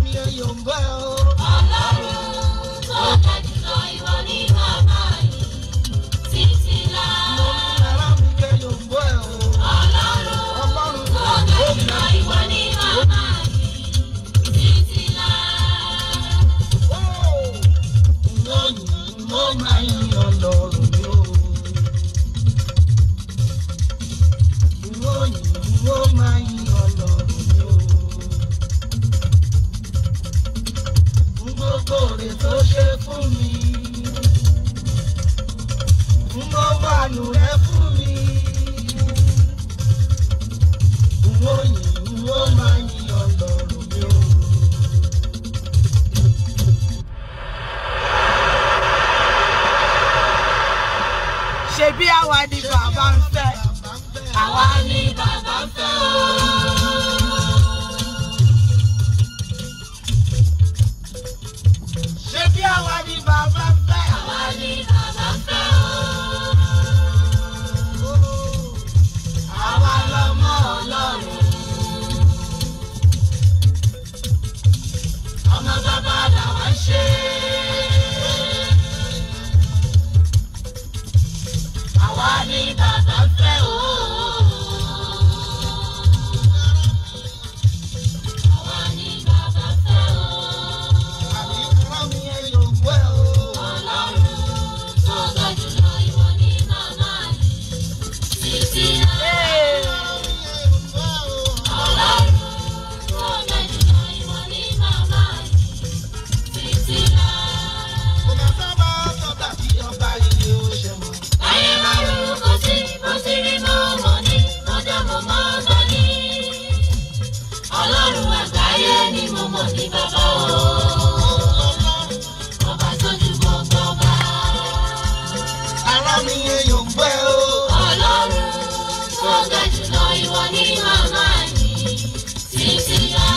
mi ẹ yóò ń bẹ́ o. Ọlọ́run tó ga jùlọ ìwọ ni bàbá yìí títí láé. Mo ní ara mi ẹ yóò ń bẹ́ o. Ọlọ́run Ọlọ́run tó ga jùlọ ìwọ ni bàbá yìí títí láé. Mo yìn mo máa yin ọlọ́run mi o. Mo yìn mo máa yin ọlọ́run mi o. Fún gbogbo rẹ̀ tó ṣe fún mi. Fún gbogbo àánú rẹ̀ fún mi. Mo yìn mo máa yin ọlọ́run mi o. ṣebí àwa ni bàbá ń fẹ́ Àwa ni bàbá fẹ́ o. ṣebí àwa ni bàbá ń fẹ́ Àwa ni bàbá fẹ́ o. Àwa lọmọ Ọlọ́run. Ọmọ bàbá làwa ń ṣe. Àwa ni bàbá fẹ́ o. Àwa ni bàbá fẹ́ o. Àbí ara mi ẹ yóò ń bẹ́ o. Ọlọ́run tó ga jùlọ ìwọ ni màmá yìí. Títí láé. Ọlọ́run tó ga jùlọ ìwọ ni màmá yìí. Títí láé. Ayé máa rú kò sí, kò sí rí mọ́ mọ́ ní, mo dá mo mọ́ gbọ́ ní. Ọlọ́run àgbáyé ni mo mọ̀ ní bàbá o. Ọba tó ju gbogbo ọba. Ọlọ́run tó ga jùlọ ìwọ ni màmá yìí. Títí láé.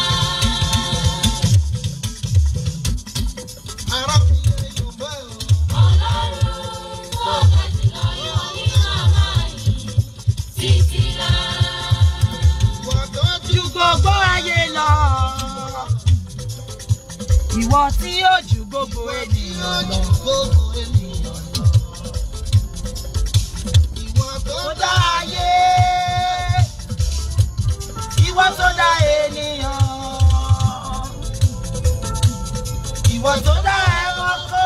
Ọlọ́run tó ga jùlọ ìwọ ni màmá yìí. Títí láé. ju gbogbo ayé lọ ìwọ tí yóò ju gbogbo ènìyàn lọ tó dá ayé ìwọ tó dá ènìyàn ìwọ tó dá ẹranko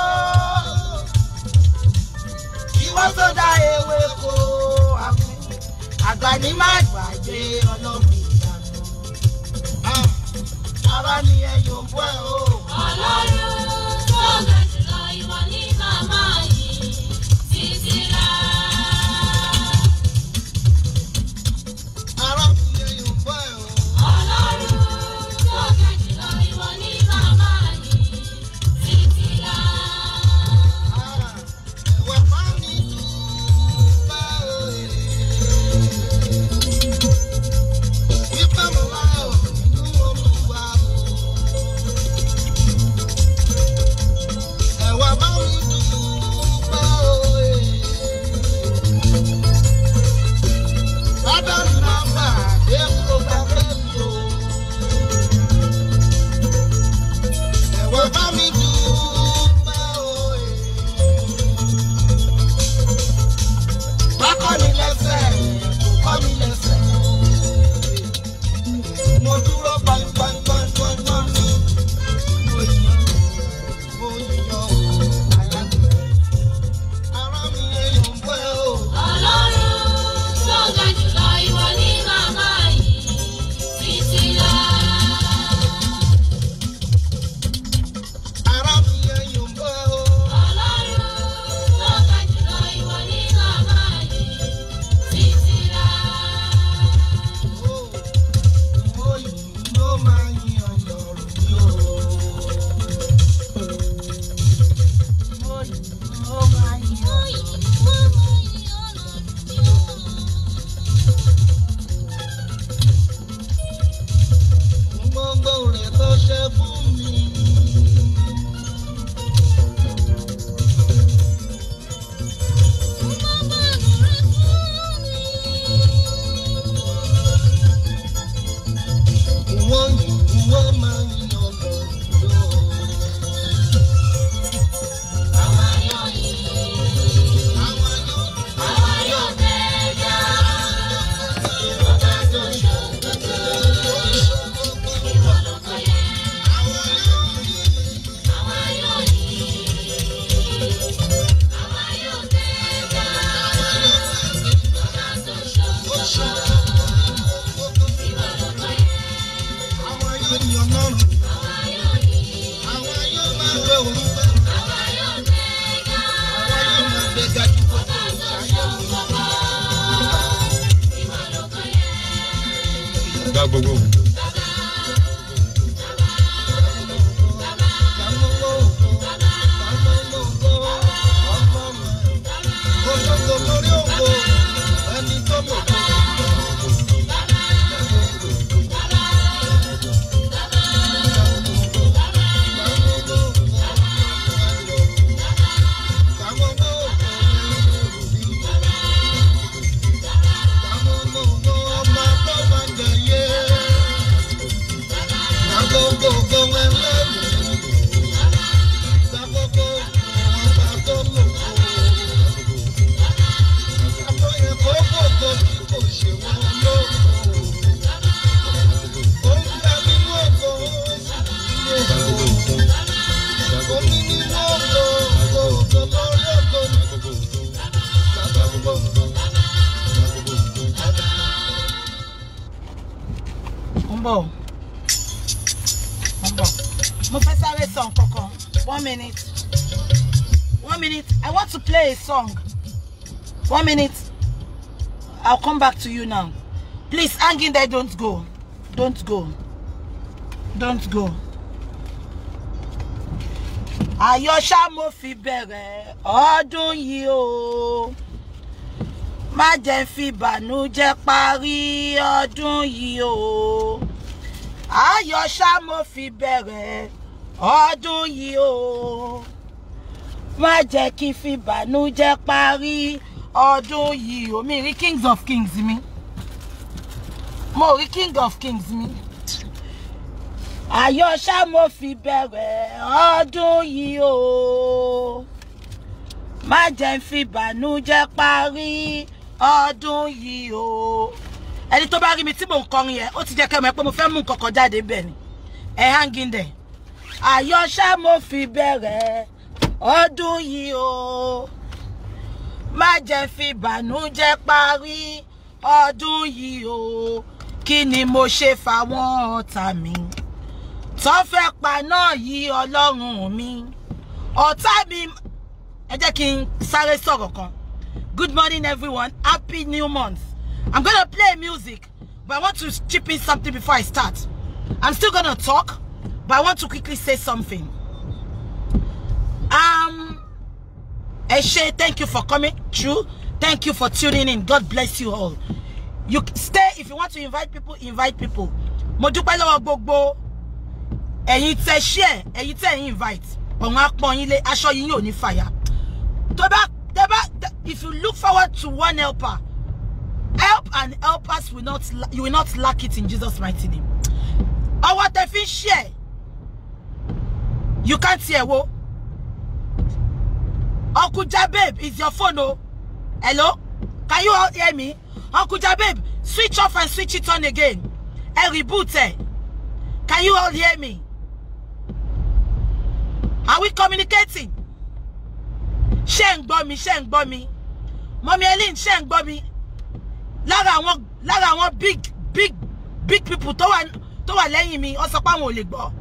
ìwọ tó dá ewéko àgbà ní má gbàgbé ọlọ́run ìyanu ara ni ẹ yóò bọ́ ẹ o. Ọlọ́run tó ga jùlọ ìwọ ni màmá yìí. Títí láé. Ọlọ́run tó ga jùlọ ìwọ ni màmá yìí. Títí láé. ọlọ́run. Àwa yóò máa gbé orúkọ. Àwa yóò máa gbé gajú gbogbo ìṣayé mi. Gba gbogbo. Mo ń bọ̀. Mo ń bọ̀. Mo fẹ́ sáré sọ nǹkan kan. One minute. One minute. I want to play a song. One minute. I'll come back to you now. Please hang in there. Don't go. Don't go. Don't go. Àyọ̀ṣá mo fi bẹ̀rẹ̀ ọdún yìí o. Má jẹ́ n fi ìbànújẹ́ parí ọdún yìí o. Àyọ̀ṣá mo fi bẹ̀rẹ̀ ọdún yìí o. Má jẹ́ kí n fi ìbànújẹ́ parí ọdún yìí o. Mi rí kings of kings mi. Mo rí king of kings mi. Àyọ̀ṣá mo fi bẹ̀rẹ̀ ọdún yìí o. Má jẹ́ n fi ìbànújẹ́ parí ọdún yìí o. Ẹni tó bá rí mi tí mò ń kọrin yẹn, ó ti jẹ́ kẹ́ mọ̀ pé mo fẹ́ mú nǹkan kan jáde bẹ́ẹ̀ ni. Ẹ hang in there. Àyọ̀ṣá mo fi bẹ̀rẹ̀ ọdún yìí o. Má jẹ́ n fi ìbànújẹ́ parí ọdún yìí o. Kí ni mo ṣe fáwọn ọ̀tá mi? tó fẹ́ pa náà yí ọlọ́run mi ọ̀tá mi ẹ jẹ́ kí n sáré sọ̀rọ̀ kan good morning everyone happy new month i'm gonna play music but i want to chip in something before i start i'm still gonna talk but i want to quickly say something um ẹ ṣé thank you for coming through thank you for tuning in god bless you all you stay if you want to invite people invite people mo dúpẹ́ lọ́wọ́ gbogbo ẹ̀yin tẹ share ẹ̀yin tẹ invite ọ̀hún apọ̀ yín lé aṣọ yín yóò ní fàyà tó bá tẹ bá if you look forward to one helper help and helpers will not la- you will not lack it in Jesus mighty name ọwọ́ tẹ fi ń share you can't hear wo Uncle Jabeb is your phone o hello can you all hear me Uncle Jabeb switch off and switch it on again ẹ reboot ẹ. Can you all hear me? Are we communicating? Ṣé ń gbọ́ mi? Ṣé ń gbọ́ mi? Mọ́mí Ellen ṣé ń gbọ́ mi? Lára àwọn lára àwọn big big big people tó wà tó wà lẹ́yìn mi, wọ́n sọ pé àwọn ò lè gbọ́.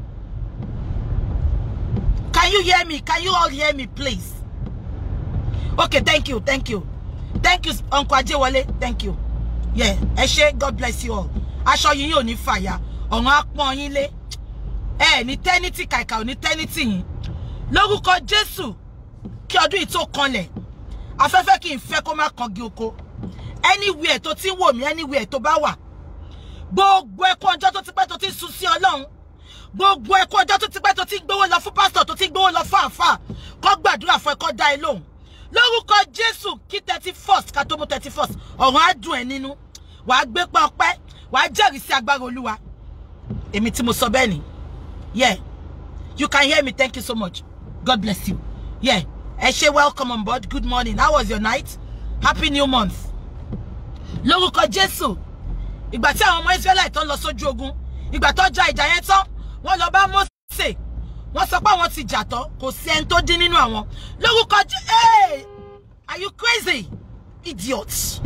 Can you hear me? Can you all hear me please? Okay, thank you, thank you. Thank you, Uncle Ajewole. Thank you. Yeah, ẹ ṣé, God bless you all. Aṣọ yìí yóò ní fàyà ọ̀run á pọ́n yín lé ẹ ní tẹ́nítì kàìkà ò ní tẹ́nítì yín lórúkọ jésù kí ọdún yìí tó kanlẹ̀ afẹ́fẹ́ kì í fẹ́ kó má kangi oko anywhere tó ti ń wò mí anywhere tó bá wà gbogbo ẹkún ọjọ́ tó ti pẹ́ tó ti ń sun sí ọlọ́run gbogbo ẹkún ọjọ́ tó ti pẹ́ tó ti ń gbowó lọ fún pásítọ̀ tó ti ń gbowó lọ fún àáfàá kó gbàdúrà fún ẹ kó dá ẹ lóhùn lórúkọ jésù kí thirty first ká tó mú thirty first ọ̀run á dùn ẹ nínú wàá gbé pẹ́ ọpẹ́ wàá jẹ́rìí sí agbára olúwa èmi tí mo sọ bẹ́ẹ̀ ni yeah you can hear me thank you so much god bless you yeah ẹ ṣé welcome on board good morning how was your night happy new month lórúkọ jésù ìgbà tí àwọn ọmọ israẹli tó ń lọ sójú ogun ìgbà tó ja ìjà yẹn tán wọ́n lọ bá mose wọ́n sọ pé àwọn ti jà tán kò sí ẹni tó dín nínú àwọn lórúkọ jésù hey are you crazy idiot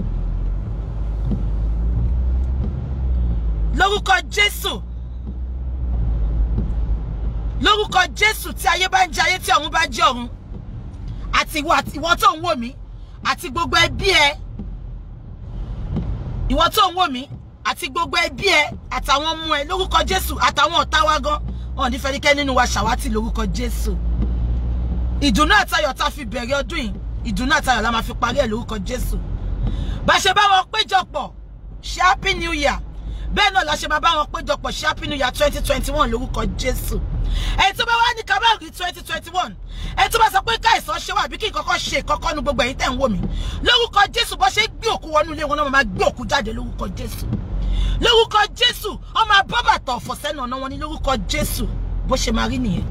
lórúkọ jésù lórúkọ jésù tí ayé bá ń jẹ ayé tí ọ̀run bá jẹ́ ọ̀run àti ìwọ àti ìwọ tó ń wò mí àti gbogbo ẹbí ẹ ìwọ tó ń wò mí àti gbogbo ẹbí ẹ àtàwọn ọmọ ẹ lórúkọ jésù àtàwọn ọ̀tá wa gan wọn ò ní fẹ́nikẹ́ nínú wa ṣàwátì lórúkọ jésù ìdùnnú àtayọ̀ tá a fi bẹ̀rẹ̀ ọdún yìí ìdùnnú àtayọ̀ la máa fi parí ẹ̀ lórúkọ jésù bá ṣe bá wọn péjọpọ̀ ṣe happy new year bẹ́ẹ̀ náà la ṣe máa bá wọn péjọpọ̀ ṣe happy new year twenty twenty one lórúkọ jésù ẹ̀ tó bá wá ní kábàárì twenty twenty one ẹ̀ tó bá sọ pé káìsàn ṣe wà bí kí nǹkan kan ṣe ìkọ́kọ́ nu gbogbo ẹ̀yin tẹ̀ ń wò mí lórúkọ jésù bó ṣe gbé òkú wọnú ilé wọn náà máa gbé òkú jáde lórúkọ jésù lórúkọ jésù ọmọ abọ́bàtọ̀ ọ̀fọ̀ sẹ́nu ọ̀nà wọn ní lórúkọ jésù bó ṣe máa rí nìyẹn.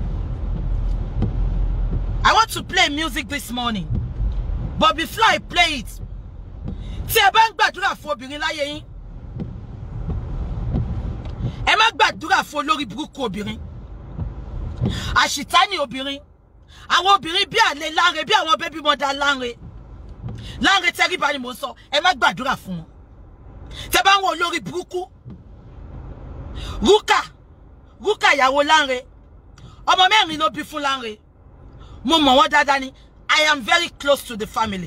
I want to play music this morning but before I play it tí ẹ bá ń gbàdúrà fún obìnrin láyé yín ẹ má gbàdúrà fún olórí burúkú obìnrin àṣìtáni obìnrin àwọn obìnrin bí àlè láre bí àwọn bébí mọ́dá láre láre tẹríba ni mò ń sọ ẹ má gbàdúrà fún wọn tẹ bá ń wo olórí burúkú rúkà rúkà ìyàwó láre ọmọ mẹ́rin ló bí fún láre mo mọ̀ wọ́n dáadáa ni I am very close to the family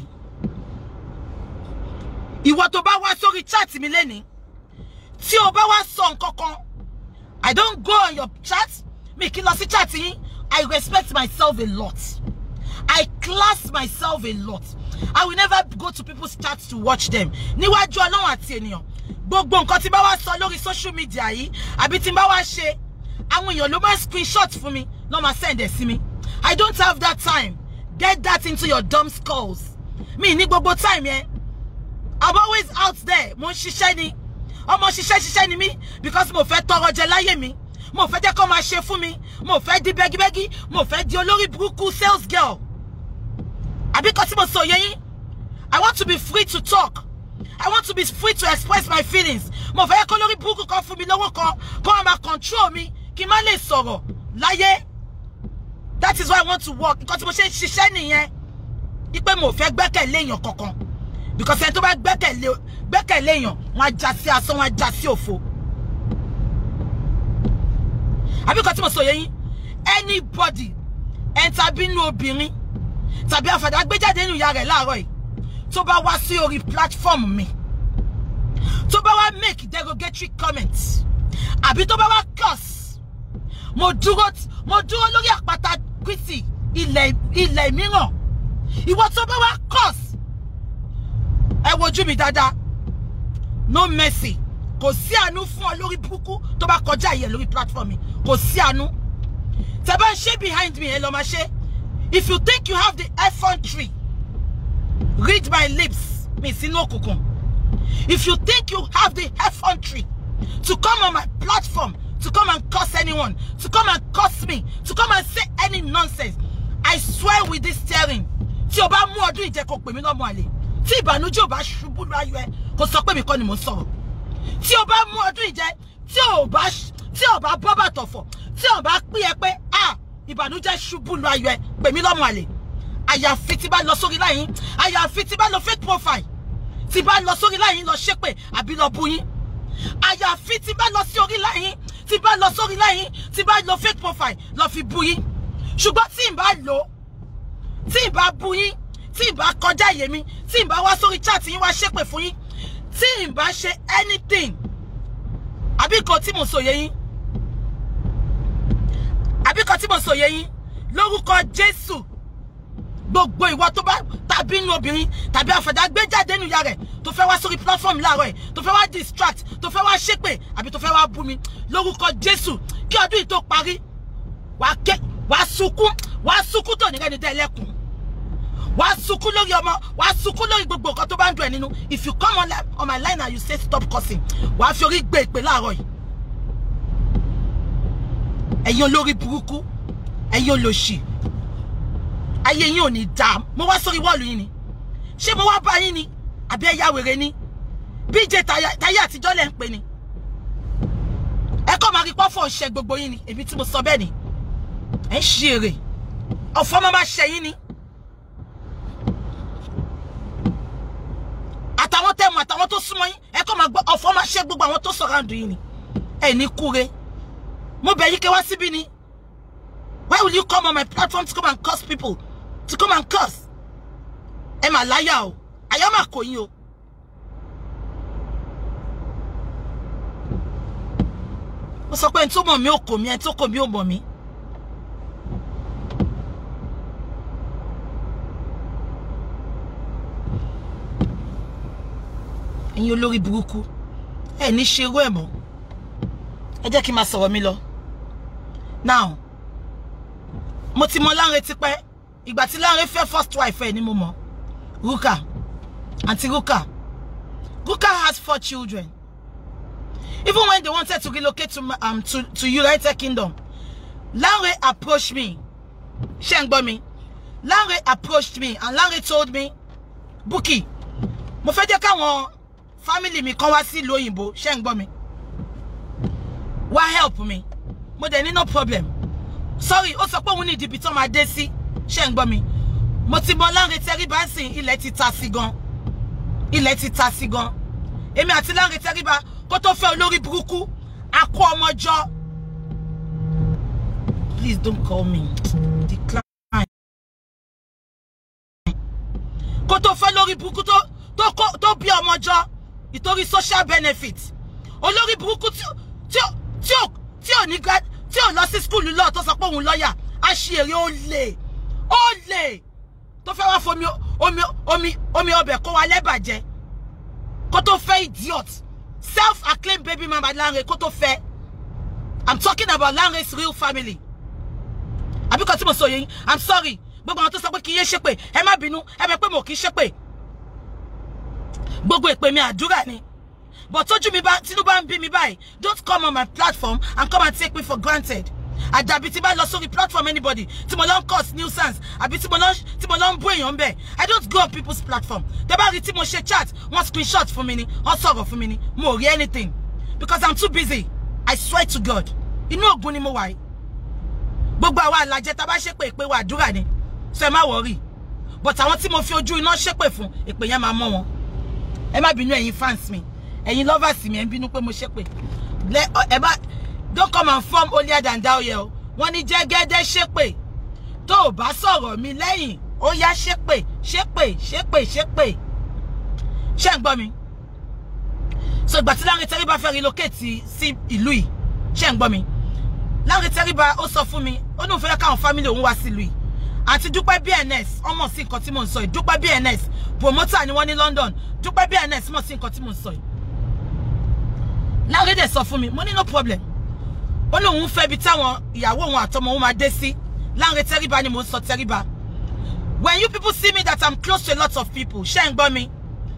ìwọ tó bá wá sórí chat mi lẹ́ni tí o bá wá sọ nǹkan kan I don't go on your chat mi kí lọ sí chat yín I respect myself a lot I class myself a lot I will never go to people's chats to watch them níwájú ọlọ́run àti ènìyàn gbogbo nǹkan tí bá wá sọ lórí social media yìí àbí tí bá wá ṣe àwọn èèyàn ló máa screenshot fún mi ló máa send ẹ̀ sí mi I don't have that time get that into your dumb skulls mi ní gbogbo time yẹn I'm always out there mo ń ṣiṣẹ́ ni ọmọ ṣiṣẹ́ ṣiṣẹ́ ni mí because mo fẹ́ tọrọ jẹ láyé mi mo fẹ́ jẹ́ kó máa ṣe fún mi mo fẹ́ di bẹ́gíbẹ́gí mo fẹ́ di olórí burúkú sales girl àbí kan tí mo sọ yẹ yín I want to be free to talk I want to be free to express my feelings mo fẹ́ kó lórí burúkú kan fún mi lọ́wọ́ kan kó wọn máa control mi kí n má lè sọ̀rọ̀ láyé that is why I want to work nǹkan tí mo ṣe ń ṣiṣẹ́ nìyẹn wípé mo fẹ́ gbẹ́kẹ̀lé èèyàn kankan because ẹni tó bá gbẹ́kẹ̀lé gbẹ́kẹ̀lé èèyàn wọn á já sí asán wọn á já sí òfo àbí nǹkan tí mo sọ yẹ yín anybody ẹni tàbí inú obìnrin tàbí àfàdà gbéjáde nínú ìyá rẹ̀ láàárọ̀ yìí tó bá wá sí orí platform mi tó bá wá make derogatory comments àbí tó bá wá curse mo dúró mo dúró lórí àpáta Kristi ilẹ̀ ilẹ̀ mìíràn ìwọ tó bá wá curse ẹ wojú mi dáadáa no mercy kò sí àánú fún ọ lórí burúkú tó bá kọjá ìyẹn lórí platform mi kò sí àánú tẹ bá ń ṣe behind me ẹ lọ máa ṣe if you think you have the effrontery read my lips mi sínú òkùnkùn if you think you have the effrontery to come on my platform to come and curse anyone to come and curse me to come and say any nonsense I swear with this steering tí o bá mú ọdún ìjẹ kó pè mí lọ́mọ àlè tí ìbànújẹ́ ò bá ṣubú láyọ̀ ẹ kó sọ pé mi kọ́ ni mò ń sọ̀rọ̀ tí o bá mú ọdún ìjẹ tí o bá tí o bá bọ́ bàtọ̀ fọ̀ tí o bá pín ẹ pé ah ìbànújẹ́ ṣubú láyọ̀ ẹ pè mí lọ́mọ àlè àyàfi tí bá lọ sórí láyìn àyàfi tí bá lọ fake profile tí bá lọ sórí láyìn lọ ṣépè àbí lọ bú yín àyàfi tí bá lọ sí orí láyìn tí bá lọ sórí láyìn tí bá lọ fake profile lọ fi bú yín ṣùgbọ́n tí n bá lò tí n bá bú yín tí n bá kọjá ìyè mi tí n bá wá sórí chat yín wá ṣépè fún yín tí n bá ṣe anything àbí kan tí mo sòye yín àbí kan tí mo sòye yín lórúkọ Jésù gbogbo ìwọ tó bá tàbí inú obìnrin tàbí àfẹ̀dá gbé jáde nínú ìyá rẹ̀ tó fẹ́ wá sórí platform láàárọ̀ ẹ̀ tó fẹ́ wá distract tó fẹ́ wá ṣépè àbí tó fẹ́ wá bú mi lórúkọ Jésù kí ọdún yìí tó parí wàá ké wàá sunkún wàá sunkún tó nìrẹ́ni dẹ́ ẹlẹ́kùn wàá sunkún lórí ọmọ wàá sunkún lórí gbogbo nǹkan tó bá ń dùn ẹ̀ nínú if you come on, on my line and you say stop cursing wàá fi orí gbé ìpè láàárọ̀ yìí ẹ̀yin olórí burúkú ẹ̀yin olòṣì ayé yín ò ní dáa mo wá sórí wọ́ọ̀lù yín ni ṣé mo wá bá yín ni àbí ẹ̀yà wèrè ni bíjẹ táyé àtijọ́ lẹ̀ ń pè ní ẹ kọ́ máa rí pọ́fọ̀ ṣe gbogbo yín ni èmi tí mo sọ bẹ́ẹ̀ ni ẹ̀ ń ṣe èrè ọ̀fọ̀ máa máa ṣe yín ni àtàwọn tẹ̀mọ̀ àtàwọn tó súnmọ́ yín ẹ kọ́ máa gbọ́ ọ̀fọ̀ máa ṣe gbogbo àwọn tó sọ̀rọ̀ àǹdù yín ni ẹ̀ ní kúre mo bẹ̀ yí kẹ́ wá síbí ni why will you come on my platform to come and curse people to come and curse ẹ mà láyà o àyà mà kò yín o. mo sọ pé ẹni tó mọ̀ mí ò kò mí ẹni tó kò mí ò mọ̀ mí. ẹ̀yin olórí burúkú ẹ ní ṣerú ẹ̀ mọ́ ẹ jẹ́ kí n máa sọ̀rọ̀ mi lọ. now mo ti mọ Lanre tipẹ́ ìgbà tí Lanre fẹ́ first wife ẹ̀ ni mo mọ̀ Ruka aunty Ruka Ruka has four children even when they wanted to relocate to um to to United Kingdom Lanre approached me ṣé ń gbọ́ mi Lanre approached me and Lanre told me Bukky mo fẹ́ jẹ́ káwọn family mi kan wá sí ìlú òyìnbó ṣé ń gbọ́ mi wá help mi mo dẹ̀ ní no problem sorry ó sọ pé òun ní ìdìbì tó máa dé sí ṣé ń gbọ́ mi mo ti mọ Lanre Tẹríba sìn ilẹ̀ ti ta sí gan ilẹ̀ ti ta sí gan èmi àti Lanre Tẹríba kó tó fẹ́ olórí burúkú akó ọmọ jọ please don't call me decline kó tó fẹ́ lórí burúkú tó tó kó tó bí ọmọ jọ ìtorí social benefit olórí burúkú tí tí tí ò tí ò ní grad tí ò lọ sí skúlù lọ́ọ̀ tó sọ pé òun lọ́ọ̀yà á ṣe èrè ó lè ó lè tó fẹ́ wá fomi omi omi omi ọbẹ̀ kó wa lẹ́bàjẹ́ kó tó fẹ́ idiot self-acclaimed baby mama Lanre kó tó fẹ́ i'm talking about Lanre's real family àbíkọ́ tí mo sọ yẹn i'm sorry gbogbo àwọn tó sọ pé kí n yé ṣépè ẹ má bínú ẹ bẹ pé mo kì í ṣépè gbogbo ìpè mi àdúrà ni but tójú mi bá tínú bá ń bí mi báyìí don't come on my platform and come and take me for granted àdàbí tí bá lọ sórí platform anybody tí mo lọ ń cause nuisance àbí tí mo lọ tí mo lọ ń bú èèyàn bẹ́ẹ̀ i don't go on people's platform tẹ́ bá rí tí mo ṣe chat wọ́n screenshot fún mi ni wọ́n sọ̀rọ̀ fún mi ni mo ò rí anything because i'm too busy i swear to god inú ògùn ni mo wà yìí gbogbo àwa àlàjẹ tá a bá ṣépè ìpè wa àdúrà ni so ẹ má wọrí but àwọn tí mo fi ojú iná ṣépè fún ìpè yẹn máa mọ́ wọn ẹ má bínú ẹ̀yin fans mi ẹ̀yin lovers mi ẹ ń bínú pé mo ṣépè ẹ bá don't come and form holier than thou yẹ o wọ́n ní jẹ́gẹ́dẹ́ ṣépè tó o bá sọ̀rọ̀ mi lẹ́yìn ó yá ṣépè ṣépè ṣépè ṣépè ṣé ń gbọ́ mi so ìgbà tí Lanre Tẹríba fẹ́ relocate sí ìlú yìí ṣé ń gbọ́ mi Lanre Tẹríba ó sọ fún mi ó ní òun fẹ́ káwọn family òun wá sílùú yìí àti Dúpẹ́ BNS ọmọ sí nǹkan tí mò ń sọ yìí Dúpẹ́ BNS promoter ni wọ́n ní London Dúpẹ́ BNS mọ̀ sí nǹkan tí mò ń sọ yìí Lanre dẹ̀ sọ fún mi mo ní no problem ó ní òun fẹ́ bi táwọn ìyàwó òun àtọmọ òun máa dé sí Lanre Tẹríba ni mò ń sọ Tẹríba when you people see me that I'm close to a lot of people ṣé ń gbọ́ mi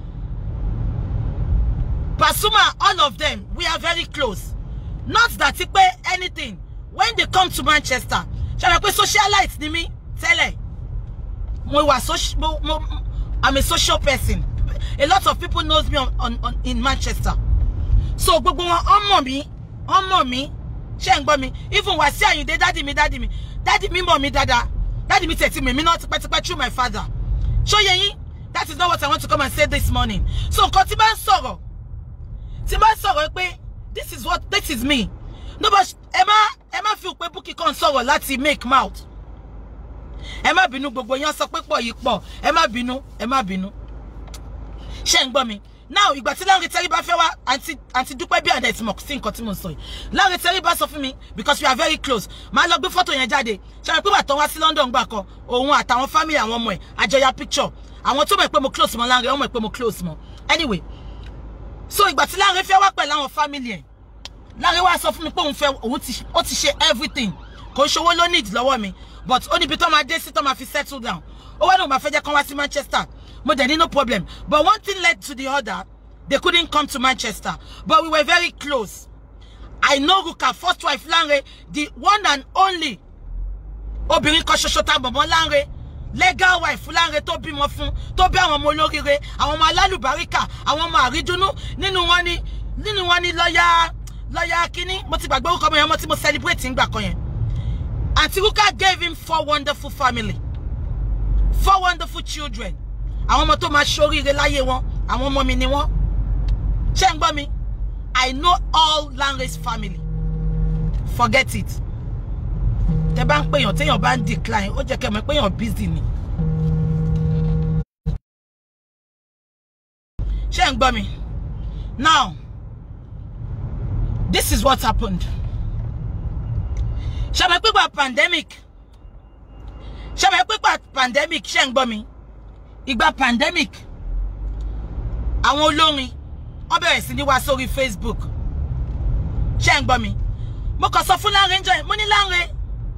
Pasuma all of them we are very close not that pé anything when they come to Manchester ṣe rẹ pé socialite ni mí tẹ́lẹ̀ mo wà social mo mo I'm a social person a lot of people knows me on, on, on in Manchester so gbogbo wọn ọmọ mi ọmọ mi ṣé ń gbọ́ mi even Wasiu Ayinde dádì mi dádì mi dádì mi mọ̀ mi dáadáa dádì mi tẹ̀tí mi mi náà tipẹ́tipẹ́ through my father ṣóyẹ yín that is not what I want to come and say this morning so nǹkan tí bá ń sọ̀rọ̀ tí bá ń sọ̀rọ̀ pé this is what this is me no but ẹ má ẹ má fi pé Bukky kan sọ̀rọ̀ láti make mouth ẹ má bínú gbogbo yẹn sọ pé pọ̀ yìí pọ̀ ẹ má bínú ẹ má bínú ṣé ń gbọ́ mi now ìgbà tí Lanre Tẹríba fẹ́ wá àǹtí àǹtí Dúpẹ́ bí àdá ìtìmọ̀ sí nǹkan tí mo ń sọ yìí Lanre Tẹríba sọ fún mi because we are very close máa lọ gbé fọ́tò yẹn jáde ṣàwọn pé bàtàn wá sí London gbà kan òun àtàwọn family àwọn ọmọ ẹ̀ àjọyà picture àwọn tó mọ̀ pé mo close mọ́ Lanre wọ́n mọ̀ pé mo close mọ́ anyway so ìgbà tí Lanre fẹ́ wá pẹ̀lú àwọn family ẹ̀ Lanre wá sọ fún mi pé òun fẹ́ òun ti ó ti ṣe everything kò ń ṣowó ló need lọ́wọ́ mi but ó níbi tó máa dé sí tó máa fi settle down ó wá ní òun máa fẹ́ jẹ́ kán wá sí Manchester mo dẹ̀ ní no problem but one thing led to the other they couldn't come to Manchester but we were very close I know Ruka first wife Lanre the one and only obìnrin kan ṣoṣo tá bọ̀bọ̀ Lanre legal wife Lanre tó bímọ fún tó bí àwọn ọmọ olóríire àwọn ọmọ alálùbáríkà àwọn ọmọ àrídùnnú nínú wọn ni nínú wọn ni lọ́yà lọ́yà kínní mo ti gbàgbé orúkọ mi ọmọ tí mo celebrate ń gbà kan yẹn Aunty Ruka gave him four wonderful family four wonderful children àwọn ọmọ tó máa ṣoríire láyé wọn àwọn ọmọ mi ni wọn ṣé ń gbọ́ mi I know all Lanre's family forget it tẹ bá ń pèèyàn téèyàn bá ń decline ó jẹ́ kẹ́ mọ̀ péèyàn busy ni. ṣé ń gbọ́ mi now this is what happened ṣàbẹ̀ pípa pandemic ṣàbẹ̀ pípa pandemic ṣé ń gbọ́ mi ìgbà pandemic àwọn olórin wọ́n bẹ̀rẹ̀ sí ní wá sórí Facebook ṣé ń gbọ́ mi mo kàn sọ fún Lanre ń jọ yẹn mo ní Lanre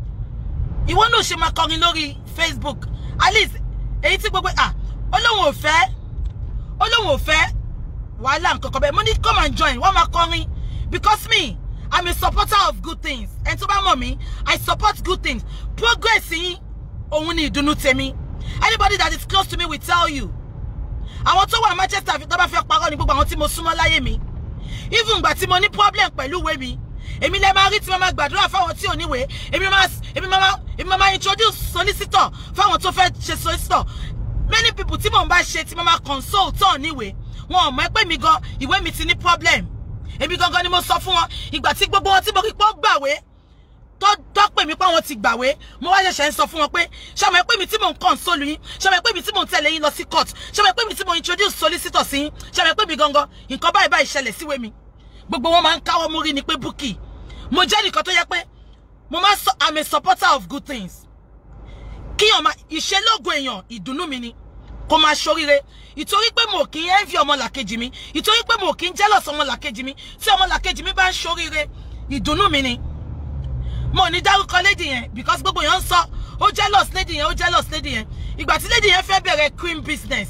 ìwọ náà ṣe máa kọrin lórí Facebook at least èyí tí gbogbo ah olóhùn ò fẹ́ olóhùn ò fẹ́ wàhálà nǹkan kan bẹ́ẹ̀ mo ní come and join wọ́n máa kọrin because me I'm a supporter of good things ẹni tó bá mọ̀ mí I support good things progress yín òun ni ìdùnnú tèmi anybody that is close to me will tell you àwọn tó wà Manchester tó bá fẹ́ parọ́ ni gbogbo àwọn tí mo súnmọ́ láyé mi even ìgbà tí mo ní problem pẹ̀lú ìwé mi èmi lè máa rí tí mo máa gbàdúrà fáwọn tí ò níwèé èmi máa èmi máa èmi máa introduce solicitor fáwọn tó fẹ́ ṣe solicitor many people tí mò ń bá ṣe tí mo máa consult tó níwèé wọn ò mọ̀ pé mi gan ìwé mi ti ní problem èmi gangan ni mo sọ fún wọn ìgbà tí gbogbo wọn tí mo rí pọ́ gbàwé tó tó pè mí pé àwọn ti gbàwé mo wá ṣẹ̀ṣẹ̀ ń sọ fún wọn pé ṣàmọ̀ pé mi tí mò ń console yín ṣàmọ̀ pé mi tí mò ń tẹ̀lé yín lọ sí court ṣàmọ̀ pé mi tí mò ń introduce solicitor sí yín ṣàmọ̀ pé mi gangan nǹkan báyìí báyìí ṣẹlẹ̀ síwé mi gbogbo wọn máa ń káwọ́ mórí ni pé Bukky mo jẹ́ nìkan tó yẹ pé mo máa sọ I'm a supporter of good things kíyàn máa ìṣelógo èèyàn ìdùnnú mi ni kó máa ṣoríire ìtorí pé mo kì í envy ọmọlàkejì mi ìtorí pé mo kì í jealous ọmọlàkejì mi tí ọmọlàkejì mi bá ń ṣoríire ìdùnnú mi ni mo ní dárúkọ lady yẹn because gbogbo yẹn ń sọ ó jealous lady yẹn ó jealous lady yẹn ìgbà tí lady yẹn fẹ́ bẹ̀rẹ̀ cream business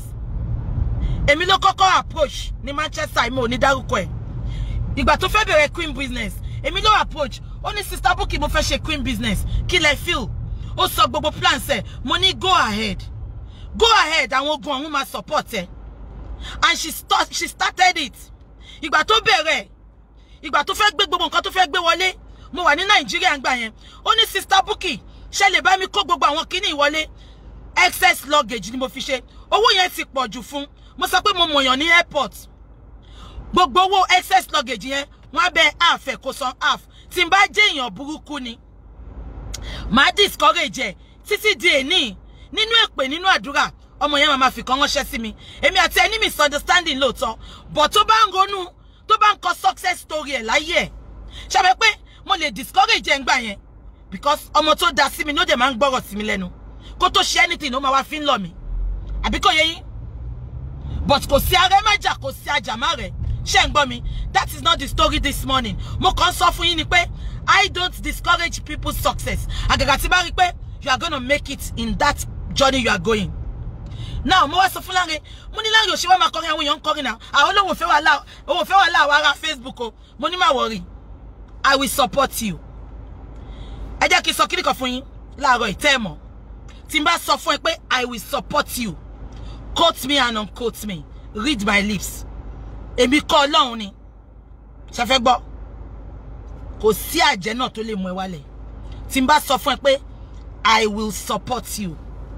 èmi ló kọ́kọ́ approach ní Manchester mo ní dárúkọ ẹ̀ ìgbà tó fẹ́ bẹ̀rẹ̀ cream business èmi ló approach ó ní sister Bukky mo fẹ́ ṣe cream business kí lẹ feel ó sọ gbogbo plans ẹ̀ mo ní go ahead go ahead àwọn ogun ọ̀hún máa support ẹ and she, start, she started it ìgbà tó bẹ̀rẹ̀ ìgbà tó fẹ́ gbé gbogbo nǹkan tó fẹ́ gbé wọlé mo wà ní nàìjíríà ńgbà yẹn ó ní sister Bukky ṣe lè bá mi kó gbogbo àwọn kíní ìwọlé excess luggage ni mo fi ṣe owó yẹn ti pọ̀ jù fún mo sọ pé mo mọ̀yàn ní airport gbogbo owó excess luggage yẹn wọ́n á bẹ half ẹ̀ kó san half tí n bá jẹ́ èèyàn burúkú ni màá discourage ẹ̀ títí di èní nínú èpè nínú àdúrà ọmọ yẹn máa fi kan ránṣẹ́ sí mi èmi àti ẹni misunderstanding lóòótọ́ but tó bá ń ronú tó bá ń kọ success story ẹ̀ láyé ẹ̀ ṣàbẹ̀ pé mo lè discourage ẹ̀ ń gbà yẹn because ọmọ tó da sí mi ló dẹ̀ máa ń gbọ́rọ̀ sí mi lẹ́nu kó tó ṣe anything ó máa wá fi ń lọ mi àbí kò yẹ yín but kò sí arẹ́ májà kò sí ajàmá rẹ̀ ṣé ń gbọ́ mi that is not the story this morning mo kàn sọ fún yín ni pé I don't discourage people's success àgàgà tí bá rí pé you are gonna make it in that journey you are going now mo wá sọ fún Lanre mo ní Lanre òṣèwà máa kọrin àwọn èèyàn ń kọrin náà àwọn olóhùn fẹ́ wà láà òhùn fẹ́ wà láà wà ara Facebook o mo ní má worry I will support you ẹ jẹ́ kí n sọ kíní kan fún yín láàárọ̀ ìtẹ́ ẹ̀ mọ̀ tí n bá sọ fún ẹ pé I will support you quote me and unquote me read my lips èmi kọ́ ọlọ́run ni ṣe fẹ́ gbọ́ kò sí àjẹ́ náà tó lè mú ẹ wálẹ̀ tí n bá sọ fún ẹ pé I will support you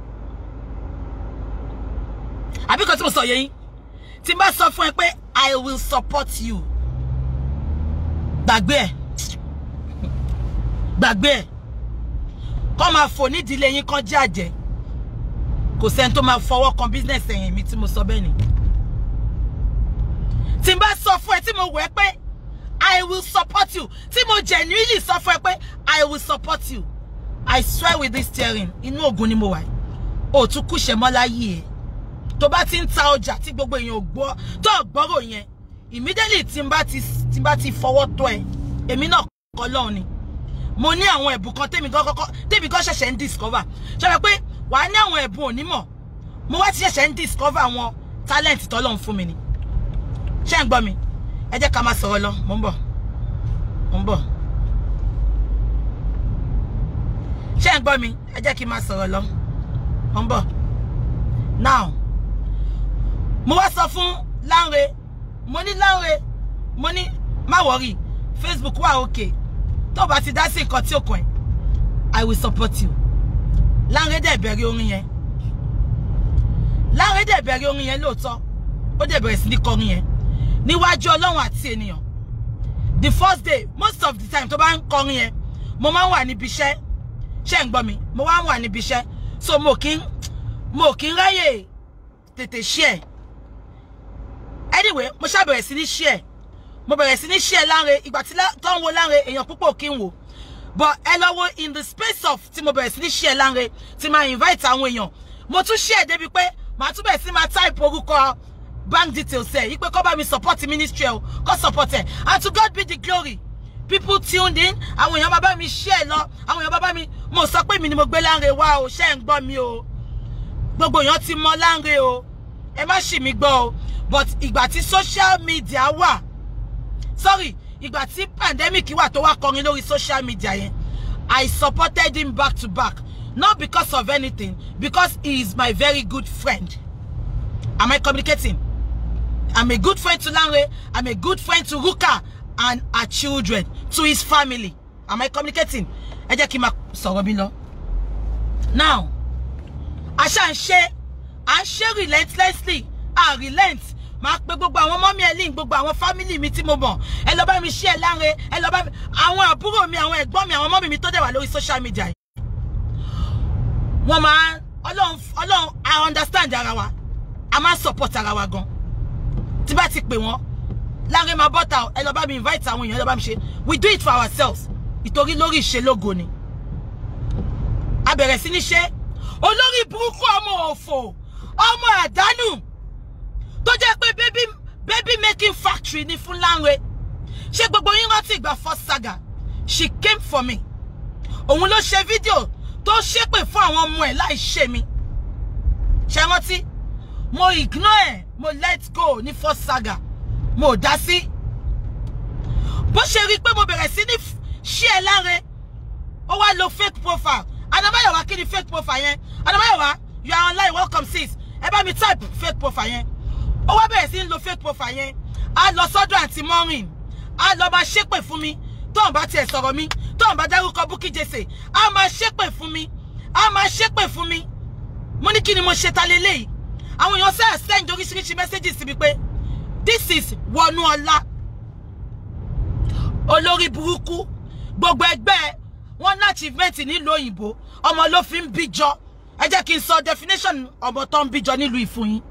àbí kan tí mo sọ yẹ yín tí n bá sọ fún ẹ pé I will support you gbàgbé ẹ gbàgbé ẹ kọ́ máa fò nídìílé yín kan jẹ́ àjẹ́ kò sẹ́ni tó máa fọwọ́ kan business ẹ̀yìn mi tí mo sọ bẹ́ẹ̀ ni tí n bá sọ fún ẹ tí mo wẹ̀ pé I will support you tí mo genuinely sọ fún ẹ pé I will support you I swear with this steering inú ògùn ni mo wà ó tún kúṣẹ̀ mọ́ láyé ẹ̀ tó bá ti ń ta ọjà tí gbogbo èèyàn ò gbọ́ tó gbọ́rọ̀ yẹn immediately tí n bá ti tí n bá ti fọwọ́ tọ́ ẹ èmi náà kọ́ lọ́hùn ni mo ní àwọn ẹ̀bùn kan tèmi gan kọ́kọ́ tèmi gan ṣẹ̀ṣẹ̀ ń discover ṣọlá pé wà á ní àwọn ẹ̀bùn onímọ̀ mo wá ti ṣẹ̀ṣẹ̀ ń discover àwọn talent tọ́lọ́run fún mi ni ṣé ń gbọ́ mi ẹ jẹ́ ká máa sọ̀rọ̀ lọ mo ń bọ̀ mo ń bọ̀ ṣé ń gbọ́ mi ẹ jẹ́ kí n máa sọ̀rọ̀ lọ mo ń bọ̀ now mo wá sọ fún Lanre mo ní Lanre mo ní má wọrí Facebook wà òkè tó bá ti dá sí nǹkan tí ó kàn ẹ́ I will support you Lanre dẹ̀ bẹ̀rẹ̀ orin yẹn Lanre dẹ̀ bẹ̀rẹ̀ orin yẹn lóòótọ́ ó dẹ̀ bẹ̀rẹ̀ sí ní kọrin yẹn níwájú Ọlọ́run àti ènìyàn the first day most of the time tó bá ń kọrin yẹn mo máa ń wà níbi iṣẹ́ ṣé ń gbọ́ mi mo wá wà níbi iṣẹ́ so mo kí ń mo kí ń ráyè tètè share anyway mo ṣá bẹ̀rẹ̀ sí ní share mo bẹ̀rẹ̀ sí ní share Lanre ìgbà tí lá- tó ń wo Lanre èèyàn púpọ̀ kí ń wò but ẹ lọ wo in the space of tí mo bẹ̀rẹ̀ sí ní share Lanre tí máa invite àwọn èèyàn mo tún share débi pé màá tún bẹ̀rẹ̀ sí máa type orúkọ bank details ẹ̀ yí pé kó bá mi support ministry ẹ̀ o kó support ẹ̀ and to God be the glory people tuned in àwọn èèyàn bá bá mi share lọ àwọn èèyàn bá bá mi mo sọ pé mi ni mo gbé Lanre wá o ṣé ń gbọ́ mi o gbogbo èèyàn ti mọ Lanre o ẹ má ṣì mí gbọ́ o but ìgbà tí social media wà sorry ìgbà tí pandemic wà tó wá kọrin lórí social media yẹn I supported him back to back not because of anything because he is my very good friend am I communicating I'm a good friend to Lanre I'm a good friend to Ruka and her children to his family am I communicating ẹ jẹ́ kí n máa sọ̀rọ̀ mi lọ now àṣà ń ṣe à ń ṣe relentlessly à relent máa pe gbogbo àwọn mọ́mí ẹ̀lìn gbogbo àwọn fámìlì mi tí mo mọ̀ ẹ lọ bá mi ṣí ẹ Lanre ẹ lọ bá mi àwọn àbúrò mi àwọn ẹ̀gbọ́n mi àwọn mọ́mí mi tó dẹ̀ wà lórí social media yìí wọ́n máa ọlọ́run ọlọ́run I understand ara wa a máa support ara wa gan tí bá ti pè wọ́n Lanre máa bọ́ta ẹ lọ bá mi invite àwọn èèyàn ẹ lọ bá mi ṣe we do it for ourselves ìtorí lórí ìṣelógo ni a bẹ̀rẹ̀ sí ní ṣe olórí burúkú ọmọ òfò ọmọ àdánù tó jẹ́ pé baby baby making factory ni fún Lanre ṣé gbogbo yín rántí ìgbà first saga she came for me òun ló ṣe fídíò tó ṣépè fún àwọn ọmọ ẹ̀ láì ṣe mi ṣe rántí mo ignore ẹ̀ mo let go ní first saga mo ò dá sí bó ṣe rí i pé mo bẹ̀rẹ̀ sí ní ṣí ẹ Lanre ó wá lo fake profile anabayowa kí ni fake profile yẹn anabayowa you are online welcome sis ẹ bá mi type fake profile yẹn ó wá bẹ̀rẹ̀ sí ní lo fake profile yẹn á lọ sọ́dọ̀ àǹtí mọ́rin á lọ máa ṣépè fún mi tóun bá tiẹ̀ sọ̀rọ̀ mi tóun bá dárúkọ Bukky Jesse á máa ṣépè fún mi á máa ṣépè fún mi mo ní kí ni mo ṣe ta lélẹ́yìí àwọn èèyàn sẹ́ẹ̀ send oríṣiríṣi messages sí mi pé this is Wọnúọlá olórí burúkú gbogbo ẹgbẹ́ wọn ní achievement nílùú òyìnbó ọmọ ló fi ń bíjọ ẹ jẹ́ kí n sọ definition ọmọ tó ń bíjọ nílùú ìfún yín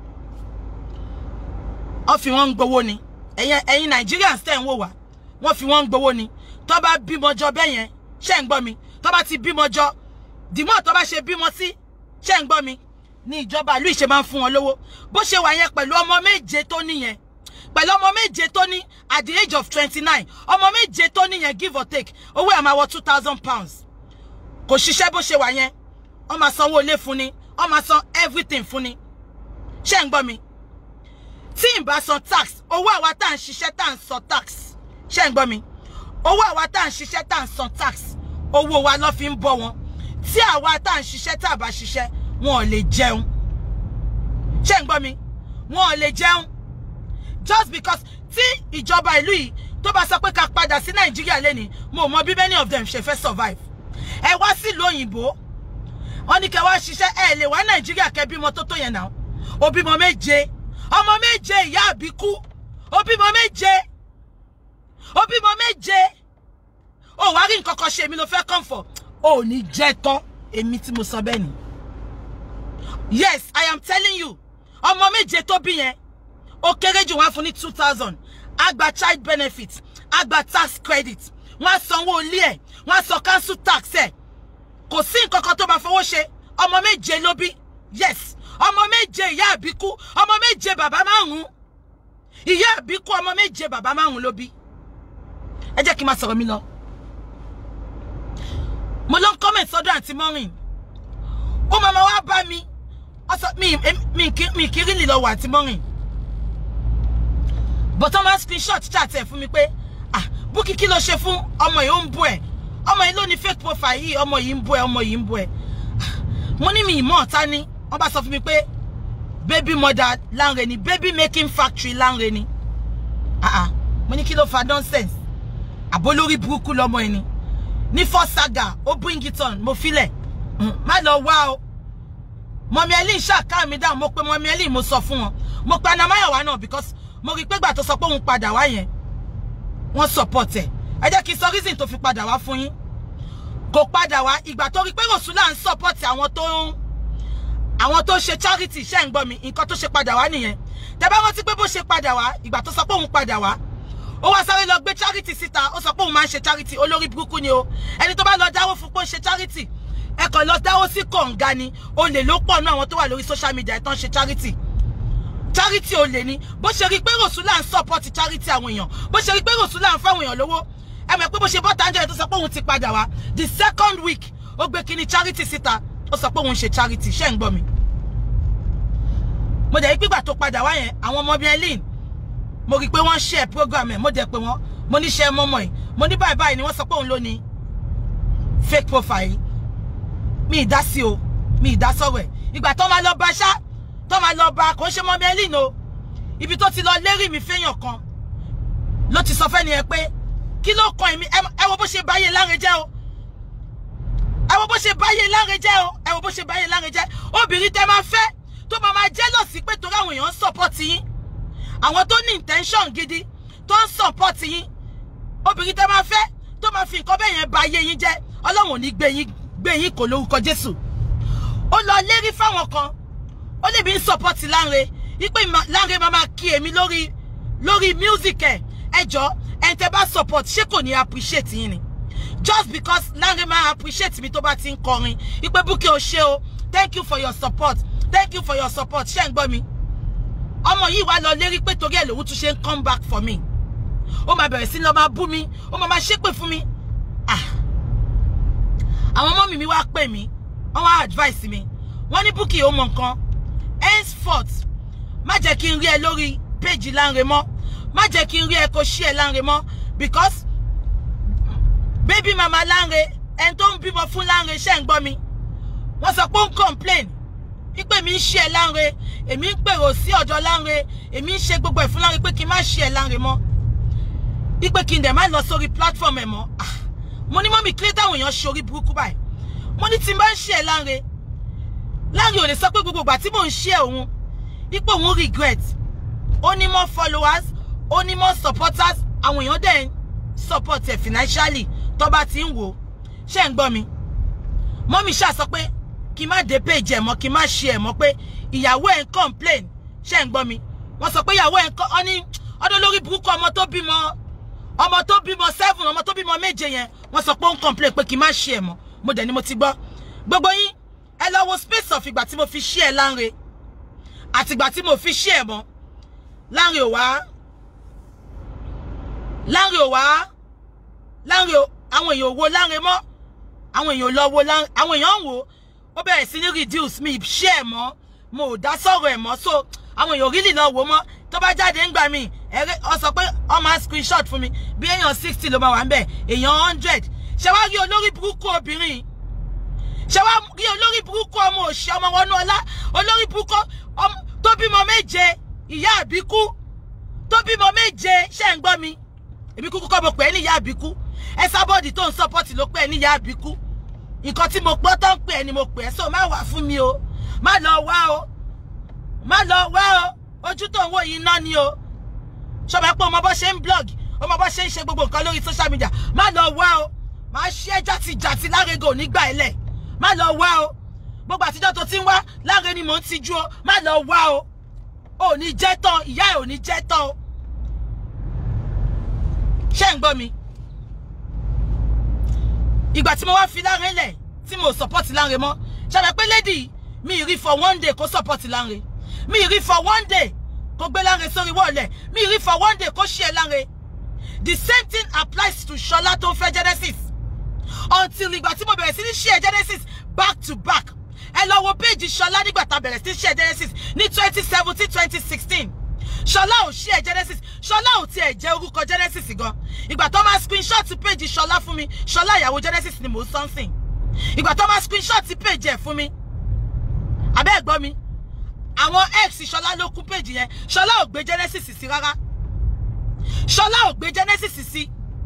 wọ́n fi wọ́n ń gbowó ni ẹ̀yin ẹ̀yin Nigerians tẹ̀ ń wò wá wọ́n fi wọ́n ń gbowó ni tó bá bímọ jọ bẹ́ẹ̀ yẹn ṣé ń gbọ́ mi tó bá ti bímọ jọ dìmọ́ tó bá ṣe bímọ sí ṣé ń gbọ́ mi ní ìjọba ìlú ìṣe máa ń fún wọn lówó bó ṣe wà yẹn pẹ̀lú ọmọ méje tó níyẹn pẹ̀lú ọmọ méje tó ní at the age of twenty nine ọmọ méje tó ní yẹn give or take owó ẹ̀ máa wọ two thousand pounds kò ṣiṣẹ́ bó ṣe wà yẹn wọ́n máa sanwó ilé fún ni wọ́n máa san everything fún ni ṣé ń gbọ́ mi tí n bá san tax owó àwa tá à ń ṣiṣẹ́ tá à ń san tax ṣé ń gbọ́ mi owó àwa tá à ń ṣiṣẹ́ tá à ń san tax owó wa ló fi ń bọ́ wọn tí àwa tá à ń ṣiṣẹ́ tá à bá ṣiṣẹ́ wọn ò lè jẹun ṣé ń gbọ́ mi wọn ò lè jẹun just because tí ìjọba ìlú yìí tó bá sọ pé ká padà sí nàìjíríà lẹ́ni mo mọ bí many of them ṣe fẹ́ survive ẹ wá sílùú òyìnbó wọn ní kẹ́ wá ṣiṣẹ́ ẹ lè wá nàìjíríà kẹ́ bímọ tó tó yẹn náà ó bímọ méje ọmọ méje ìyá àbíkú ó bímọ méje ó bímọ méje ó wá rí nǹkan kan ṣe èmi ló fẹ́ comfort ó ní jẹ́ tán èmi tí mo sọ bẹ́ẹ̀ ni yes i am telling you ọmọ méje tó bí yẹn ó kéré jù wọ́n fún ní two thousand á gba child benefit á gba tax credit wọ́n á sanwó ilé ẹ̀ wọ́n á san council tax ẹ̀ kò sí nǹkan kan tó máa fowó ṣe ọmọ méje ló bí yes ọmọ méje ìyá àbíkú ọmọ méje bàbá márùn ìyá àbíkú ọmọ méje bàbá márùn ló bí ẹ jẹ́ kí n máa sọ̀rọ̀ mi lọ mo lọ ń comment sọ́dọ̀ àǹtí mọ́rin ó máa ma wá bá mi mi mi kì í rí lè lọ wọ àǹtí mọ́rin but wọ́n máa screenshot chat ẹ̀ fún mi pé ah Bukky kí ló ṣe fún ọmọ yìí ó ń bú ẹ̀ ọmọ yìí ló ní fake profile yìí ọmọ yìí ń bú ẹ̀ ọmọ yìí ń bú ẹ̀ mo ní mi ìmọ̀ ọ̀tá ni wọ́n bá sọ fún mi pé baby mother Lanre ni baby making factory Lanre ni ah ah mo ní kí ló fa nonsense àbólórí burúkú lọmọ ẹ̀ ni ní first saga ó bring it on mo filẹ̀ má lọ wá o mọ̀mí ẹlí ṣàká mi dáhùn mo pe mọ̀mí ẹlí mo sọ fún wọn mo pe anamáyọ̀wá náà because mo rí i pé gbà tó sọ pé òun padà wá yẹn wọ́n support ẹ̀ ẹ jẹ́ kí n sọ reason tó fi padà wá fún yín kò padà wá ìgbà tó rí pé rosula ń support àwọn tó ń àwọn tó ṣe charity ṣe ń gbọ́ mi nǹkan tó ṣe padà wá nìyẹn tẹ́ bá rántí pé bó ṣe padà wá ìgbà tó sọ pé òun padà wá ó wá sáré lọ gbé charity síta ó sọ pé òun máa ń ṣe charity olórí burúkú ni o ẹni tó bá lọ dáwó fún pé ó ń ṣe charity ẹ kàn lọ dáwó sí kọ̀ǹga ni olè ló pọ̀ náà àwọn tó wà lórí social media ẹ̀ tán ṣe charity charity olè ni bó ṣe rí pé rosula ń support charity àwọn èèyàn bó ṣe rí pé rosula ń fáwọn èèyàn lówó ẹ mọ̀ pé bó ṣe bọ́ tàǹjẹ̀ tó sọ pé òun ti padà wá the second week ó gbé kíní charity síta ó sọ pé òun ṣe charity ṣé ń gbọ́ mi mo dẹ̀ rí pígbà tó padà wá yẹn àwọn ọmọ bíi eileen mo rí i pé wọ́n share program ẹ̀ mo dẹ̀ pé wọ́n mo ní share mọ́mọ́ ẹ̀ mo ní báyìí báyìí ni wọ́n sọ pé òun ló ní fake profile mi ì dá sí o mi ì dá sọ̀rọ̀ ẹ̀ ìgbà tó máa lọ bá ṣá tó máa lọ bá kò ń ṣe mọ́ bíi eileen o ibi tó ti lọ lérí mi fẹ́yàn kan ló ti sọ fẹ́ni ẹ pé kí ló kan èmi ẹ wo bó ṣe báyé láre jẹ́ o ẹ wo bó ṣe báyé láre jẹ́ o ẹ wo bó ṣe báyé láre jẹ́ obìnrin tẹ máa fẹ́ tó máa máa jealous pé torí àwọn èèyàn ń support yín àwọn tó ní intention gidi tó ń support yín obìnrin tẹ máa fẹ́ tó máa fi nǹkan bẹ́ẹ̀ yẹn ba ayé yín jẹ́ ọlọ́run ò ní gbé yín gbé yín kò lórúkọ jésù ó lọ lérí fáwọn kan ó lè bí ń support Lanre wípé Lanre máa máa kí èmi lórí lórí music ẹ ẹ jọ ẹn tẹ bá support ṣé kò ní appreciate yín ni just because Lanre máa appreciate mi tó bá ti ń kọrin wípé Bukky o ṣé o thank you for your support thank you for your support ṣé ń gbọ́ mi ọmọ yìí wá lọ lérí pé torí ẹ̀ lòun tún ṣe ń come back for me ó máa bẹ̀rẹ̀ sí lọ máa bú mi ó máa máa ṣépè fún mi ah àwọn ọmọ mi mi wá pè mí wọ́n wá advice mi wọ́n ní Bukky ó mọ nǹkan henceforth má jẹ́ kí n rí ẹ lórí péjì Lanre mọ́ má jẹ́ kí n rí ẹ kó ṣí ẹ Lanre mọ́ because baby mama Lanre ẹni tó ń bímọ fún Lanre ṣe ń gbọ́ mi wọ́n sọ pé ó ń complain wípé mi ń ṣe ẹ Lanre èmi ń pèrò sí ọ̀dọ̀ Lanre èmi ń ṣe gbogbo ẹ̀ fún Lanre pé kí n má ṣe ẹ Lanre mọ́ wípé kí n dẹ̀ má lọ sórí platform ẹ̀ mọ́ ah mo ní mọ́mí kílé táwọn èèyàn ṣe orí burúkú báyìí mo ní tí n bá ń ṣe ẹ Lanre Lanre ò lè sọ pé gbogbo ìgbà tí mò ń ṣe òun wípé òun regret ó ní more followers ó ní more supporters àwọn èèyàn dẹ̀ ń support ẹ̀ financially tó bá ti ń wò ó ṣé ń gbọ́ mi mọ́mí ṣáà sọ pé kí n má dé page ẹ̀ mọ́ kí n má ṣe ẹ̀ mọ́ pé ìyàwó ẹ̀ ń complain ṣé ń gbọ́ mi wọ́n sọ pé ìyàwó ẹ̀ ń kọ́ ọ ní ọdún lórí burúkú ọmọ tó bímọ ọmọ tó bímọ seven ọmọ tó bímọ méje yẹn wọ́n sọ pé ó ń complain pé kí n má ṣe ẹ̀ mọ́ mo dẹ̀ ni mo ti gbọ́ gbogbo yín ẹ lọ wo space of ìgbà tí mo fi ṣí ẹ Lanre àti ìgbà tí mo fi ṣí ẹ mọ́ Lanre ò wá Lanre ò wá Lanre ò àwọn èèyàn ò wo Lanre mọ́ àwọn èèyàn ò lọ wo Lanre àwọn èèyàn ń wò ó bẹ̀rẹ̀ sí ní reduce mi ṣí ẹ mọ́ mo ò dá sọ̀rọ̀ ẹ̀ mọ́ so àwọn èèyàn really lọ wò mọ́ tó bá jáde ńgbà mi ẹ̀rẹ́ ọ sọ pé ọ máa screenshot fún mi bí èèyàn sixty ló máa wà ń bẹ̀ èèyàn hundred ṣé wàá rí olórí burúkú obìnrin ṣé wàá rí olórí burúkú ọmọ òṣì ọmọ wọnú ọlá olórí burúkú tó bímọ méje ìyá àbíkú tó bímọ méje ṣé ń gbọ́ mi èmi kúkú kọ́ mo pè é ní ìyá àbíkú ẹ sábọ́ọ̀dì tó ń sọ́pọ́tì ló pè é ní ìyá àbíkú nǹkan tí mo gbọ́ tó ń pè é ni mo pè é so má wà fún mi o má lọ wá o má lọ wá o ojú tó ń wò yìí ná ni o ṣọba pé ọmọ bó ṣe ń blog ọmọ bó ṣe ń ṣe gbogbo nǹkan lórí social media má lọ wá o má ṣe jàtìjàtì Lárego nígbà ẹlẹ má lọ wá o gbogbo àtijọ́ tó ti ń wá Lanre ni mò ń tijú o má lọ wá o ò ní jẹ́ tán ìyá ẹ̀ ò ní jẹ́ tán o ṣé ń gbọ́ mi ìgbà tí mo wá fi Lanre lẹ̀ tí mo support Lanre mọ́ ṣàbẹ̀ pé lady mi rí for one day kó support Lanre mi rí for one day kó gbé Lanre sórí wọ́ọ̀lẹ̀ mi rí for one day kó share Lanre the same thing applies to Ṣọlá tó ń fẹ́ Genesis until ìgbà tí mo bẹ̀rẹ̀ sí ní share Genesis back to back ẹ lọ wo péjì Ṣọlá nígbà tá a bẹ̀rẹ̀ sí share Genesis ní twenty seventeen twenty sixteen Ṣọlá ò share Genesis Ṣọlá ò tiẹ̀ jẹ́ orúkọ Genesis gan ìgbà tó máa screenshot péjì Ṣọlá fún mi Ṣọlá ìyàwó Genesis ni mò ń sọ́nsìn ìgbà tó máa screenshot péjì ẹ̀ fún mi abẹ́ ẹ̀ gbọ́ mi àwọn ex Ṣọlá ló kún péjì yẹn Ṣọlá ò gbé Genesis sí rárá Ṣọlá ò gbé Genesis sí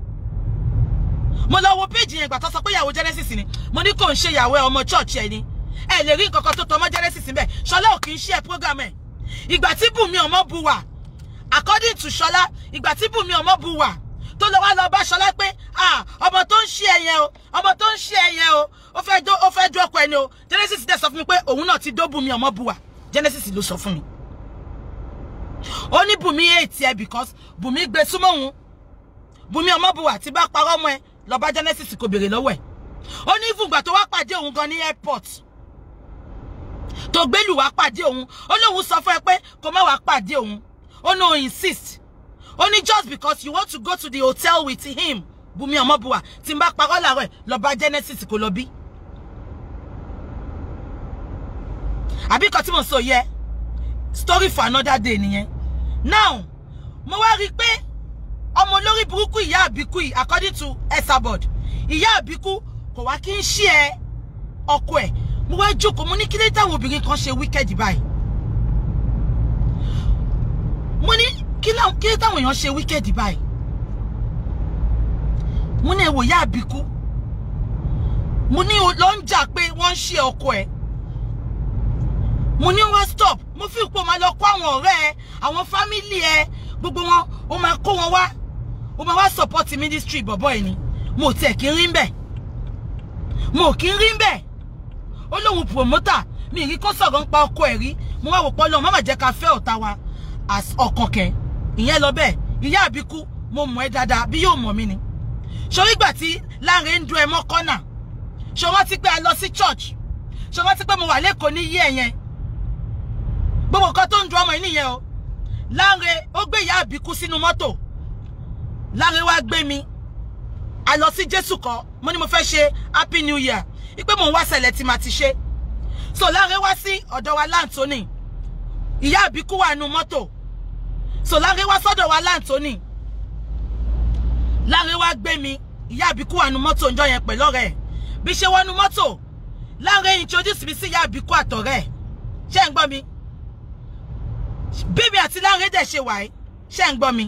mo lọ wo péjì yẹn ìgbà tó sọ pé ìyàwó Genesis ni mo ní kò ń ṣe ìyàwó ẹ ọmọ church ẹ ni ẹ lè rí nǹkan kan tó tọmọ Genesis níbẹ̀ Ṣọlá ò kì í ṣe ẹ program ẹ ìgbà tí Bùnmi ọmọ bu wà according to Ṣọlá ìgbà tí Bùnmi ọmọ bu wà tó lọ wá lọ bá ṣọlá pé ah ọmọ tó ń ṣe ẹyẹ o ọmọ tó ń ṣe ẹyẹ o ó fẹ́ dó ó fẹ́ dó ọkọ ẹni o Genesis dẹ̀ sọ fún mi pé òun náà ti dó Bùnmi ọmọ buwa Genesis ló sọ fún mi ó ní Bùnmi èètì ẹ because Bùnmi gbé súnmọ́ òun Bùnmi ọmọ buwa tí bá parọ́ mọ́ ẹ lọ bá Genesis kò béèrè lọ́wọ́ ẹ̀ ó ní ìfúngbà tó wá pàdé òun gan ní airport tó gbélù wá pàdé òun ó lóun sọ fún ẹ pé kó má wá pàdé òun ó no insist ó ní just because you want to go to the hotel with him Bùnmi Ọmọbùwà tí n bá parọ́ làárọ̀ ẹ̀ lọ bá Genesis kó lọ bí. àbí kan tí mo sọ yẹ story for another day nìyẹn now mo wá rí i pé ọmọ olórí burúkú ìyá àbíkú yìí according to Esabod ìyá àbíkú kò wá kí n ṣí ẹ ọkọ ẹ mo wá jókòó mo ní kí ló táwọn obìnrin kan ṣe wicked báyìí mo ní kí ló kí ló táwọn èèyàn ṣe wicked báyìí mo ní èwo ìyá àbíkú mo ní o lọ ń jà pé wọ́n ń ṣe ọkọ ẹ mo ní wọ́n stop mo fi ipò máa lọ kó àwọn ọ̀rẹ́ ẹ àwọn fámìlì ẹ gbogbo wọn ó máa kó wọn wá ó máa wá support ministry bọ̀bọ̀ ẹ̀ ni mo tiẹ̀ kí ń rí bẹ́ẹ̀ mo kí ń rí bẹ́ẹ̀ ó lóun promoter mi ì rí kó sọ̀rọ̀ ń pa ọkọ ẹ̀ rí mo wá wò pọ́ lọ́wọ́ má má jẹ́ ká fẹ́ ọ̀tá wa as ọkàn kẹ ìyẹn lọ bẹ́ẹ̀ ìyá àbíkú mo mọ̀ ẹ́ dáadáa bí yóò mọ̀ mí ni ṣòrí ìgbà tí Lanre ń dún ẹ mọ́ kọ́nà ṣò rántí pé a lọ sí church ṣò rántí pé mo wà lẹ́kọ̀ọ́ ní yí ẹ̀yẹn gbogbo nǹkan tó ń dun ọmọ yìí nìyẹn o Lanre ó gbé ìyá àbíkú sínú mọ́tò Lanre wá gbé mi a lọ sí Jésù kọ́ mo ní mo fẹ́ ṣe happy new year ipe mò ń wá ṣẹlẹ̀ tí màá ti ṣe so Lanre wá sí ọ̀dọ̀ wa láǹtóní ìyá àbíkú wà nù mọ́tò so Lanre wá sọ́dọ̀ wa láǹtóní Lanre wá gbé mi ìyá àbíkú wà nù mọ́tò ńjọ́ yẹn pẹ̀lú ọ̀rẹ́ ẹ̀ bí ṣe wọnú mọ́tò Lanre introduce mi sí ìyá àbíkú àtọ̀rẹ́ ẹ̀ ṣé ń gbọ́ mi bíbí àti Lanre dẹ̀ ṣe wà ẹ́ ṣé ń gbọ́ mi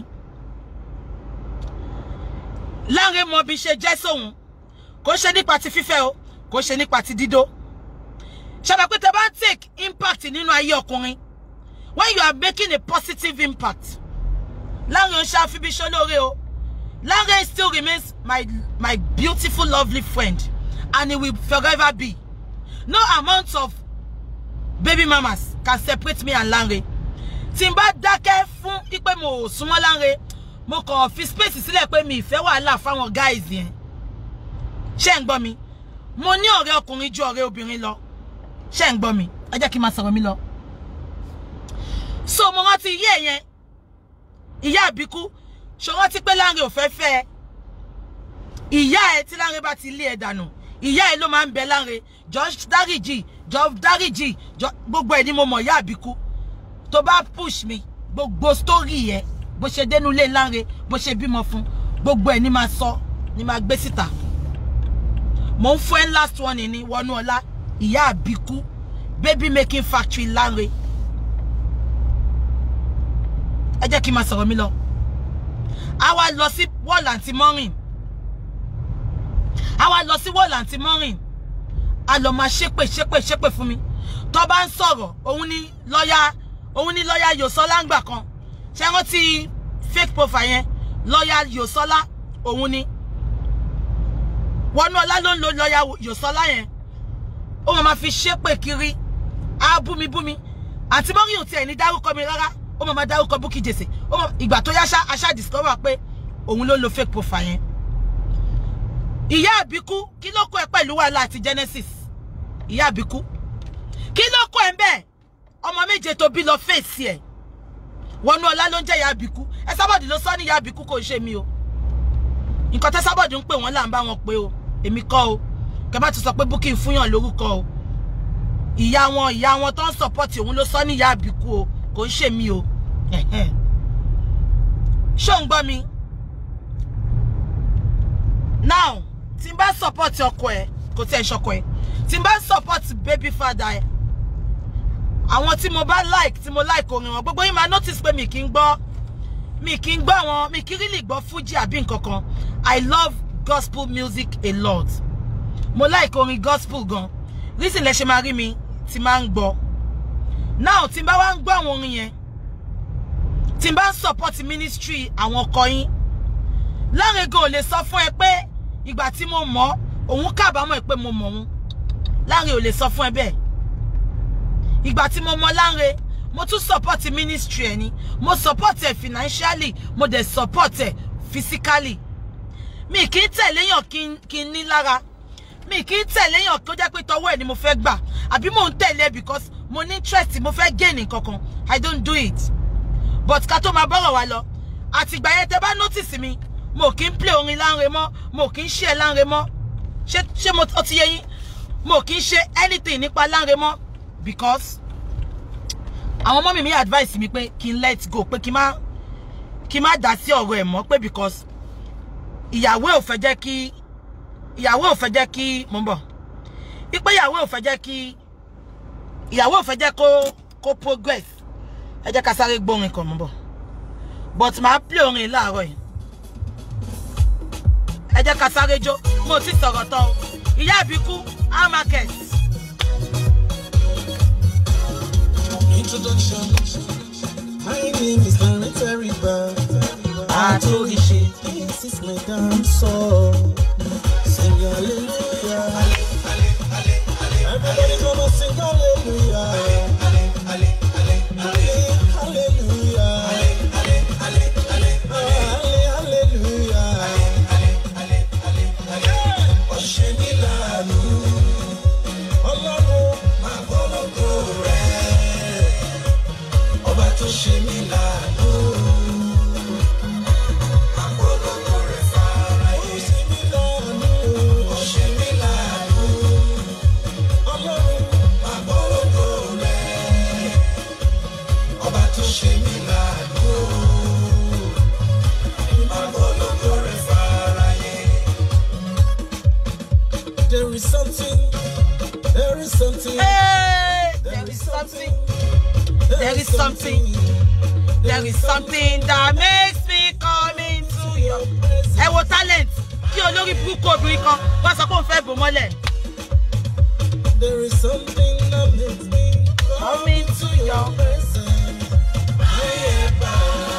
Lanre mọ bí ṣe jẹ́ sóhun kò ṣe nípa ti fífẹ́ o kò ṣe nípa ti dídó ṣàbà pé tẹ bá ń take impact nínú ayé ọkùnrin when you are making a positive impact Lanre ń ṣe àfibíṣẹ́ lóore o Lanre still remains my my beautiful lovely friend and he will forever be no amount of baby mamas can separate me and Lanre tí n bá dákẹ́ fún pípé mo ò súnmọ́ Lanre mo kàn fi space sílẹ̀ pé mi ìfẹ́ wàhálà fáwọn guys yẹn ṣé ń gbọ́ mi mo ní ọ̀rẹ́ ọkùnrin ju ọ̀rẹ́ obìnrin lọ ṣé ń gbọ́ mi ẹ jẹ́ kí n máa sọ̀rọ̀ mi lọ. so mo rántí iye yẹn ìyá àbíkú ṣe rántí pé Lanre ò fẹ́ fẹ́ ẹ ìyá ẹ tí Lanre bá ti lé ẹ dànù ìyá ẹ ló máa ń bẹ Lanre jọ dáríjì jọ dáríjì jọ gbogbo ẹ ni mo mọ̀ ìyá àbíkú tó bá push mi gbogbo story yẹ bó ṣe dénú ilé Lanre bó ṣe bímọ fún gbogbo ẹ ní máa sọ ní máa gbé síta mo ń fún ẹ last one ní wọnú ọlá ìyá àbíkú baby making factory Lanre ẹ jẹ́ kí n máa sọ̀rọ̀ mi lọ a wá lọ sí wall àǹtí mọ́rìn a wá lọ sí wall àǹtí mọ́rìn a lọ máa ṣépè ṣépè ṣépè fún mi tó bá ń sọ̀rọ̀ òun ní lọ́yà òun ní lọ́yà Yòsọ́lá ń gbà kan ṣé wọ́n ti fake profile yẹn lọ́yà Yòsọ́lá òun ní wọnúọlá ló ń lo lọ́yà Yòsọ́lá yẹn ó máa fi ṣépè kiri á búmi búmi àǹtí mọ́rìn ò tiẹ̀ ní dárúkọ mi rárá ó máa dárúkọ Bukky Jesse ìgbà tó yá aṣá discover pé òun ló lo fake profile yẹn ìyá àbíkú kí ló kó ẹ pẹ̀lú wàhálà àti Genesis ìyá àbíkú kí ló kó ẹ bẹ́ẹ̀ ọmọ méje tó bí lọ fèsì ẹ̀ wọnú ọlá ló ń jẹ́ ìyá àbíkú ẹ sábọ̀dì ló sọ ní ìyá àbíkú kò ṣe mí o nǹkan tẹ́ sábọ̀dì ń pè wọ́n là ń bá wọn pé o èmi kọ́ o kẹ bá ti sọ pé Bukky fúnyàn lórúkọ o ìyá wọn ìyá wọn tó ń sọpọ́tì òun ló sọ ní ìyá àbíkú o kò ń ṣe mí o ṣó ń gbọ́ mi now tí n bá support ọkọ ẹ kò tí ẹ ṣọkọ ẹ tí n bá support baby father ẹ àwọn tí mo bá like tí mo like orin wọn gbogbo yín máa notice pé mi kì í gbọ́ mi kì í gbọ́ wọn mi kì í really gbọ́ fuji àbí nǹkan kan i love gospel music a lot mo like orin gospel gan reason lẹ ṣe máa rí mi tí máa ń gbọ́ now tí n bá wá ń gbọ́ àwọn orin yẹn tí n bá ń support ministry àwọn ọkọ yín Láńre gan ò lè sọ fún ẹ pé ìgbà tí mo mọ̀ òun kábàámọ̀ pé mo mọ̀ òun Láńre ò lè sọ fún ẹ bẹ́ẹ̀ ìgbà tí mo mọ̀ Láńre mo tún support ministry ẹ ni mo support ẹ financially mo dẹ̀ support ẹ physically mi kì í tẹ̀léyàn kí n ní lára mi kì í tẹ̀léyàn tó jẹ́ pé tọwọ́ ẹ̀ ni mo fẹ́ gbà àbí mò ń tẹ̀lé because mo ní interest mo fẹ́ gain kankan I don't do it but ká tó máa bọ́rọ̀ wa lọ àtìgbà yẹn tẹ bá notice mi mo kì í play orin Lanre mọ́ mo kì í ṣe Lanre mọ́ ṣé ṣé mo ti yé yín mo kì í ṣe anything nípa Lanre mọ́ because àwọn ọmọ mi mi advice mi pé kí n let go pé kí n má kí n má dá sí ọ̀rọ̀ ẹ̀ mọ́ pé because ìyàwó ò fẹ́ jẹ́ kí ìyàwó ò fẹ́ jẹ́ kí mo ń bọ̀ ipe ìyàwó ò fẹ́ jẹ́ kí ìyàwó ò fẹ́ jẹ́ kó kó progress ẹ jẹ́ ká sáré gbórin kan mo ń bọ̀ but màá play orin láàárọ̀ yìí ẹ jẹ́ ká sáré jó mo ti sọ̀rọ̀ tán o ìyá àbíkú our market. Introduction. My name is Larry Terriba. Àtòrìṣe. This is my dance song. Sing hallelujah. Everybody come and sing hallelujah. Halle- Hallelujah. Halle- Hallelujah. Ó ṣe mí láàánú. Ọlọ́run máa gbọ́lọ́gbọ́ rẹ̀. Ọba tó ṣe mí láàánú. Máa gbọ́lọ́gbọ́ rẹ̀ fáráyé. Ó ṣe mí láàánú. Ó ṣe mí láàánú. Ọlọ́run máa gbọ́lọ́gbọ́ rẹ̀. Ọba tó ṣe mí láàánú. Máa gbọ́lọ́gbọ́ rẹ̀ fáráyé. There is something, there is something, Hey, there is something there is something there is something that makes me come into your ẹ wo talent kí olórí burúkú obìnrin kan wá sọ pé òun fẹ́ bò mọ́lẹ̀ There is something that makes me come into your presence. Ayẹ̀bá.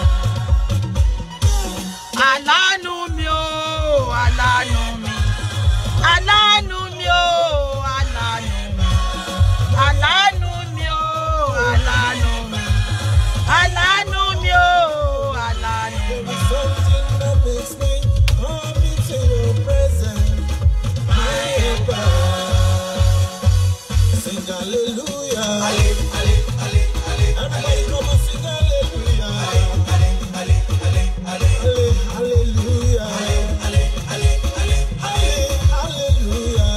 aláàánú mi o aláàánú mi aláàánú mi o aláàánú mi aláàánú mi o aláàánú mi aláàánú mi o aláàánú There mi. is something that makes me come into your presence. Ayẹ̀bá. Sing hallelujah. Everybody come and sing hallelujah. Halle- Hallelujah. Halle- Hallelujah.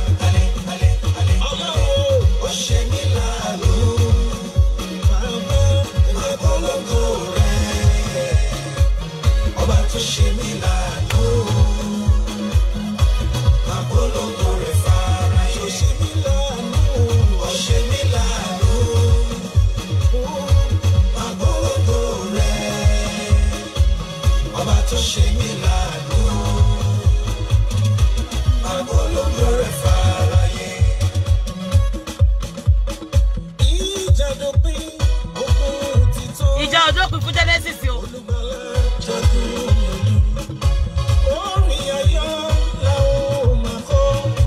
Ọlọ́run ó ṣe mí láàánú. Bàbá ìgbàgbọ́lógó rẹ̀. Ọba tó ṣe mí láàánú. Àgbọ́lógó rẹ̀ fáráyé. Ó ṣe mí láàánú. Ó ṣe mí láàánú. Àgbọ́lógó rẹ̀. Ọba tó ṣe mí láàánú. Àgbọ́lógó rẹ̀ fáráyé. Ìjà dópin, ogun ti tán. ìjà ọjọ́ pín fún genesis o Olùgbàlà jagun olú. Orin ayọ̀ la ó máa kọ.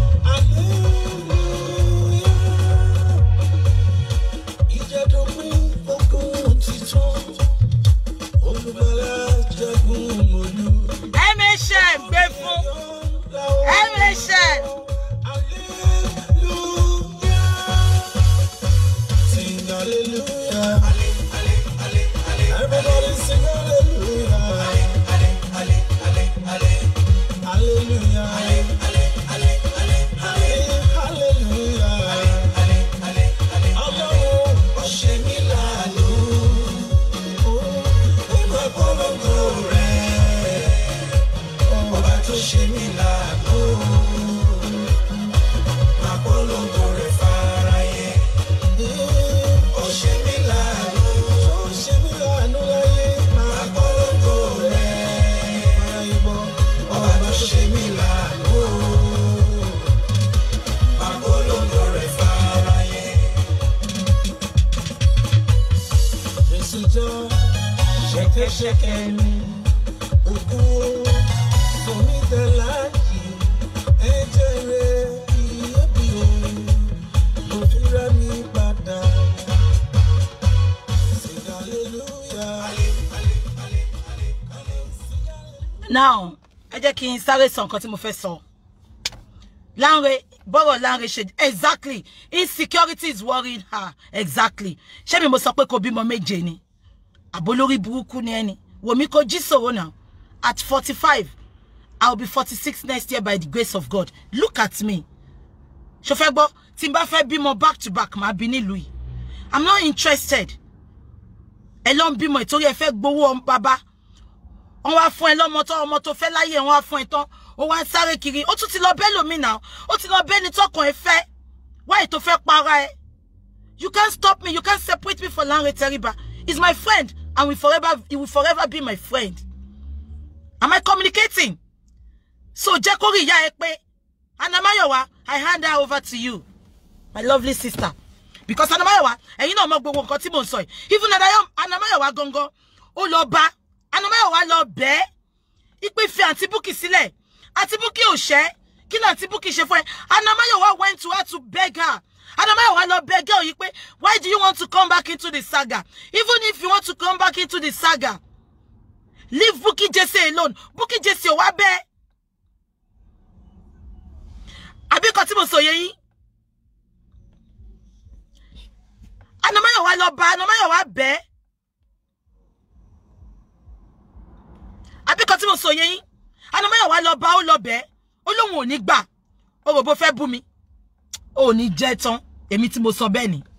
Hallelujah. Ìjà dópin, ogun ti tán. Olùgbàlà jagun olú. mhm gbé fún mhm Sing hallelujah. Everybody sing hallelujah. Hallelujah. Hallelujah. Ọlọ́run ó ṣe mí láàánú. Nígbà polongo rẹ̀, ọba tó ṣe mí láàánú. Máa polongo rẹ̀ fáráyé. Ó ṣe mí láàánú. Ó ṣe mí láàánú láyé. Máa polongo rẹ̀ fáráyé bọ́. Ọba tó ṣe mí láàánú. Máa polongo rẹ̀ fáráyé. Jésù jọ ṣẹ̀kẹ̀ṣẹ̀kẹ̀ mi. Ògún now ẹ jẹ́ kí n sáré sọ nǹkan tí mo fẹ́ sọ Lanre bọ́rọ̀ Lanre ṣe exactly insecurity is worrying her exactly ṣé mi mo sọ pé kò bímọ méje ni àbólórí burúkú ni ẹni wòmí kò jí sòwò náà at forty five i will be forty six next year by the grace of God look at me ṣo fẹ́ gbọ́ tí n bá fẹ́ bímọ back to back máa bí nílùú yìí i'm not interested ẹ lọ ń bímọ ìtorí ẹ fẹ́ gbowó ọmọ bàbá wọn wá fún ẹ lọ́mọ tó ọmọ tó fẹ́ láyé wọn wá fún ẹ tán ó wá ń sáré kiri ó tún ti lọ bẹ́ẹ̀ lómi náà ó ti lọ bẹ́ẹ̀ ni tọkàn ẹ fẹ́ wáyé tó fẹ́ para ẹ you can't stop me you can't separate me from Lanre Teriba he's my friend and will forever he will forever be my friend am I communicating so jẹ́ kó rí ìyá ẹ pé Anamayowa I hand her over to you my lovely sister because Anamayowa ẹ̀yin náà mọ gbogbo nǹkan tí mò ń sọ yìí even Anamayowa gangan ó lọ bá Anamayowa lọ bẹ́ẹ̀ ipe fi àǹtí Bukky sílẹ̀ àǹtí Bukky ò ṣẹ́ kí ni àǹtí Bukky ṣe fún ẹ Anamayowa went to her to beg her Anamayowa lọ beg girl yìí pé why do you want to come back into the saga even if you want to come back into the saga leave Bukky Jesse alone Bukky Jesse ò wá bẹ́ẹ̀ àbí kan tí mo sọ yẹ yín Anamayowa lọ bá Anamayowa bẹ́ẹ̀ àbí kan tí mo sọ yẹ yín Anamayowa lọ bá ó lọ bẹ́ẹ̀ ó lóun ò ní gbà ó rò bó fẹ́ bú mi ó ní jẹ́ tán èmi tí mo sọ bẹ́ẹ̀ ni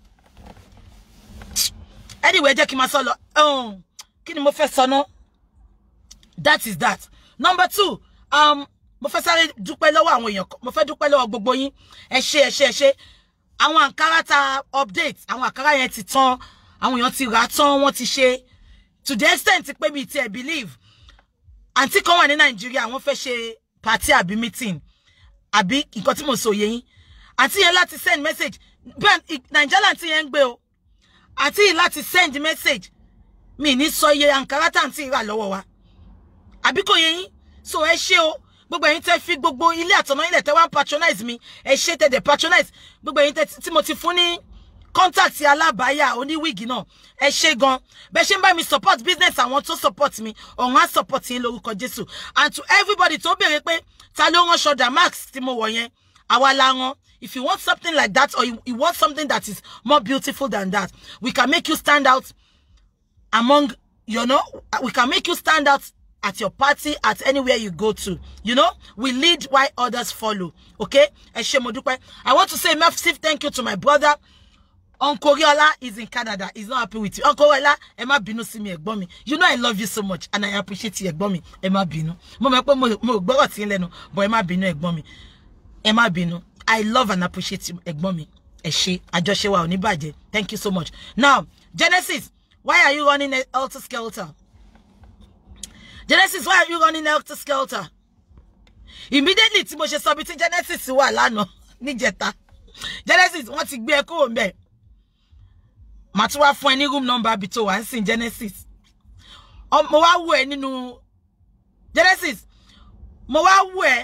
anyway jẹ́ kí n máa sọ lọ kí ni mo fẹ́ sọ náà that is that number two um, mo fẹ́ sáré dúpẹ́ lọ́wọ́ àwọn èèyàn mo fẹ́ dúpẹ́ lọ́wọ́ gbogbo yín ẹ ṣé ẹ ṣé ẹ ṣé àwọn àǹkárá ta update àwọn àǹkárá yẹn ti tán àwọn èèyàn ti rà tán wọ́n ti ṣe to the extent pé mi ti ẹ̀ believe àǹtí kan wà ní nàìjíríà wọ́n fẹ́ ṣe party àbí meeting àbí nǹkan tí mo sọ yé yín àǹtí yẹn láti send message bẹ́ẹ̀ nàìjíríà àǹtí yẹn ń gbé o àǹtí yìí láti send message mi ní sọ iye àǹkárá tá àǹtí rà lọ́wọ́ wa àbí kò yé yín so ẹ ṣé o gbogbo ẹ̀yin tẹ́ fi gbogbo ilé àtọ̀nà ilẹ̀ tẹ́ wá ń patronize mi ẹ ṣé tẹ́ dẹ̀ patronize gbogbo ẹ̀yin tẹ́ tí mo ti fún ní contact alábàáyà oníwíìgì náà ẹ ṣé gan bẹ́ẹ̀ ṣe ń bá mi support business àwọn tó support mi ọ̀hún á support yín lórúkọ Jésù and to everybody tó béèrè pé ta ló rán ṣọdà max tí mo wọ̀ yẹn àwa la rán if you want something like that or you, you want something that is more beautiful than that we can make you stand out among you know we can make you stand out at your party, at anywhere you go to. You know, we lead while others follow. Okay? Ẹ ṣé mo dúpẹ́. I want to say massive thank you to my brother. Uncle Riola is in Canada. He's not happy with you. Uncle Riola, ẹ má bínú sí mi ẹ̀gbọ́n mi. You know I love you so much and I appreciate you ẹ̀gbọ́n mi. Ẹ má bínú. Mo mọ̀ pé mo mo gbọ́rọ̀ tí ń lẹ́nu, but ẹ má bínú ẹ̀gbọ́n mi. Ẹ má bínú. I love and appreciate you ẹ̀gbọ́n mi. Ẹ ṣé. Àjọṣe wa ò ní bàjẹ́. Thank you so much. Now, Genesis, why are you running a helter skelter? Genesis, why are you running helter skelter? Immediately tí mo ṣe sọ bí tí Genesis wà lánàá níjẹta. Genesis wọ́n ti gbé ẹ kúrò ńbẹ̀. Màá tún wá fún ẹ ní room number bí tó wà ń sìn Genesis. Mo wá wò ẹ nínú Genesis. Mo wá wò ẹ.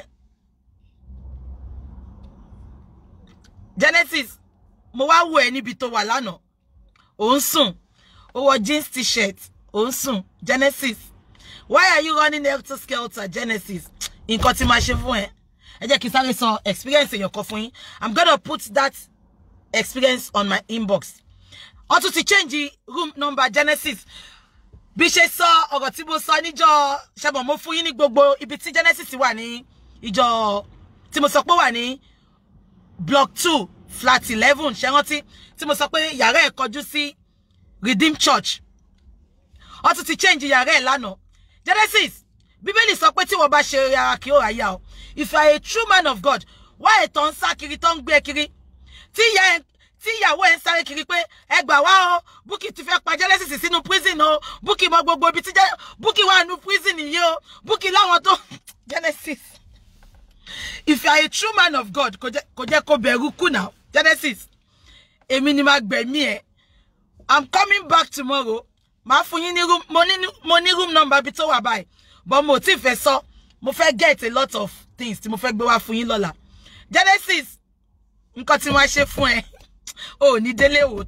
Genesis. Mo wá wò ẹ níbi tó wà lánàá. Ò ń sùn. Ó wọ jeans t-shirt. Ò ń sùn. Genesis why are you running helter skelter genesis nǹkan tí máa ṣe fún ẹ ẹ jẹ́ kí n sáré sọ experience èèyàn kan fún yín i'm gonna put that experience on my inbox wọ́n tún ti change room number genesis bí ṣe sọ ọ̀rọ̀ tí mo sọ níjọ́ ṣẹ́bọ̀ mo fún yín ní gbogbo ibi tí genesis wà ní ìjọ tí mo sọ pé wà ní block two flat eleven ṣe rántí tí mo sọ pé yàrá ẹ̀ kọjú sí redeemed church wọ́n tún ti change yàrá ẹ̀ lánàá Genesis bíbélì sọ pé tí wọ́n bá ṣe ara kí ó ráyà o if you are a true man of God wá ètò ń sá kiri tó ń gbé kiri tí ìyá ẹ tí ìyàwó ẹ ń sáré kiri pé ẹ gbà wá o Bukky ti fẹ́ pa Genesis sínú prison o Bukky mọ gbogbo ibi tí Bukky wà nínú prison yìí o Bukky láwọn tó Genesis if you are a true man of God kò jẹ́ kó bẹ̀rù kù náà Genesis èmi ni máa gbẹ̀mí ẹ̀ I'm coming back tomorrow màá fún yín ní room mo ní mo ní room number bí tó wà báyìí but mo ti fẹ́ sọ mo fẹ́ get a lot of things tí mo fẹ́ gbé wá fún yín lọ́la Genesis nǹkan tí wọ́n ṣe fún ẹ ò ní délé òótọ́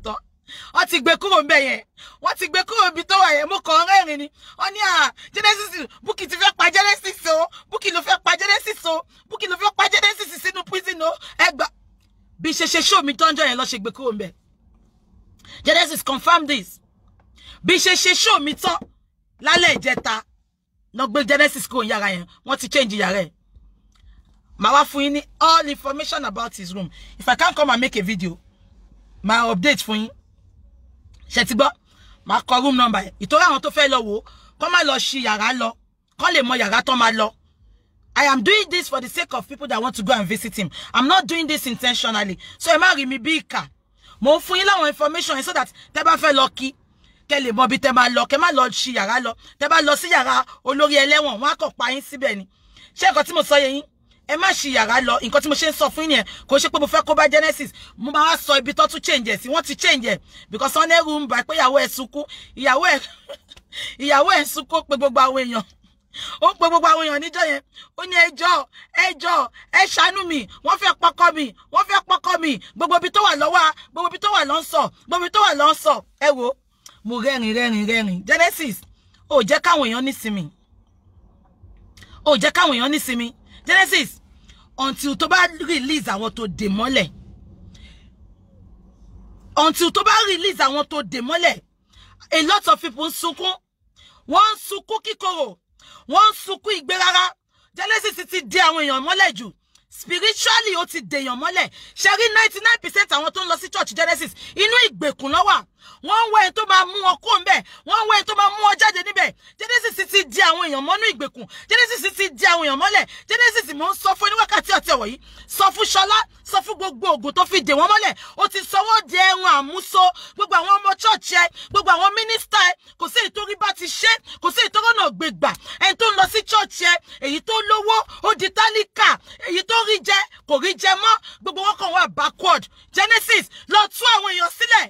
wọ́n ti gbé kúrò ńbẹ̀ yẹn wọ́n ti gbé kúrò ibi tó wà yẹn mo kàn ń rẹ́rìn ni wọ́n ní à Genesis Bukky ti fẹ́ pa Genesis o Bukky ló fẹ́ pa Genesis o Bukky ló fẹ́ pa Genesis sínú prison o ẹgbà bí ṣe ṣe show mi tọ́jọ́ yẹn lọ ṣe gbé kúrò ńbẹ̀ Genesis confirm this bí ṣe ṣe show mi tán lálẹ́ ìjẹta lọ gbé Genesis kúrò ní yàrá yẹn wọ́n ti change yàrá ẹ̀ màá wá fún yín ní all information about his room if I can't come and make a video màá update fún yín ṣe ti gbọ́ màá kọ room number ẹ̀ ìtorí àwọn tó fẹ́ lọ wò ó kọ́ má lọ ṣí yàrá lọ kọ́ lè mọ yàrá tó máa lọ I am doing this for the sake of people that want to go and visit him I'm not doing this intentionally so ẹ má rí mi bí ìkà mo ń fún yín láwọn information yẹn so that tẹ́ bá fẹ́ lọ kí kẹ́ lè mọ bí tẹ́ máa lọ kẹ́ má lọ ṣí yàrá lọ tẹ́ bá lọ sí yàrá olórí ẹlẹ́wọ̀n wọ́n á kàn pa yín síbẹ̀ ni ṣé nǹkan tí mo sọ yẹ yín ẹ má ṣí yàrá lọ nǹkan tí mo ṣe ń sọ fún yín yẹn kò ṣe pé mo fẹ́ kó bá Genesis mo máa wá sọ ibi tó tún change ẹ̀ sí wọ́n ti change ẹ̀ because wọ́n ní room by pé ìyàwó ẹ̀ sunkún ìyàwó ẹ̀ ìyàwó ẹ̀ sunkún pé gbogbo àwọn èèyàn ó pe gbogbo àwọn èèyàn níjọ́ yẹn ó ní ẹjọ́ ẹjọ́ ẹ ṣàánú mi wọ́n fẹ́ pọkọ mi wọ́n fẹ́ pọkọ mi gbogbo ibi tó wà lọ́wọ́ gbogbo ibi tó wà lọ́ ń sọ gbogbo ibi tó wà lọ́ ń sọ ẹ wo mo rẹ́rìn rẹ́rìn rẹ́rìn Genesis ó jẹ́ káwọn èèyàn nísinmi ó jẹ́ káwọn èèyàn nísinmi Genesis until tó bá release àwọn tó dè mọ́lẹ̀ until tó bá release àwọn tó dè mọ́lẹ̀ a lot of people ń sunkún wọ́n ń sunkún kíkorò wọ́n ń sunkún ìgbé rárá Genesis ti dè àwọn èèyàn mọ́lẹ̀ jù spiritually ó ti dèèyàn mọ́lẹ̀ ṣe rí ninety nine percent àwọn tó ń lọ sí church Genesis inú ìgbèkùn ló wà wọ́n ń wá ẹni tó máa mú wọn kó ńbẹ̀ wọ́n ń wá ẹni tó máa mú wọn jáde níbẹ̀ Genesis ti di àwọn èèyàn mọ́nú ìgbèkùn Genesis ti di àwọn èèyàn mọ́lẹ̀ Genesis mò ń sọ fún oníwákàtí ọ̀tí ọ̀wọ̀ yìí sọ fún Ṣọlá sọ fún gbogbo ògùn tó fi dè wọ́n mọ́lẹ̀ ó ti sọ wọ́n di ẹran àmúso gbogbo àwọn ọmọ church ẹ gbogbo àwọn mínísítà ẹ kò sí èyí tó rí bá ti ṣe kò sí èyí tó rọ́nà gbégbà ẹni tó ń lọ sí church ẹ èyí tó lówó ó di tálíkà èyí tó rí jẹ kò rí jẹ mọ́ gbogbo wọn kàn wá backward Genesis lọ tú àwọn èèyàn sílẹ̀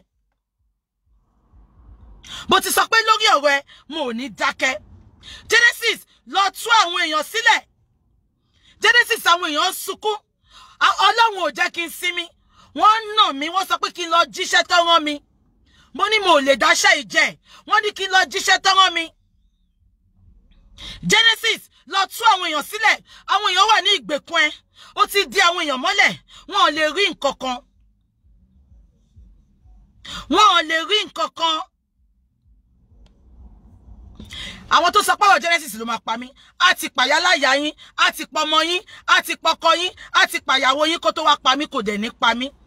bó ti sọ pé lórí ọ̀rọ̀ ẹ mo ò ní dákẹ́ Genesis lọ tú àwọn èèyàn sílẹ̀ Genesis àwọn èèyàn ń sunkún ọlọ́run ò jẹ́ kí n sinmi wọ́n ń nà mí wọ́n sọ pé kí n lọ jíṣẹ́ tó rán mi mo ní mo ò lè dáṣẹ́ ìjẹ́ wọ́n ní kí n lọ jíṣẹ́ tó rán mi Genesis lọ tú àwọn èèyàn sílẹ̀ àwọn èèyàn wà ní ìgbèkùn ẹ ó ti di àwọn èèyàn mọ́lẹ̀ wọn ò lè rí nǹkan kan wọn ò lè rí nǹkan kan àwọn tó sọ pé ọ̀rọ̀ Genesis ló máa pa mí á ti pàyà láyà yín á ti pọmọ yín á ti pọkọ yín á ti pàyàwó yín kó tó wá pa mí kò dẹ̀ ní pa mí.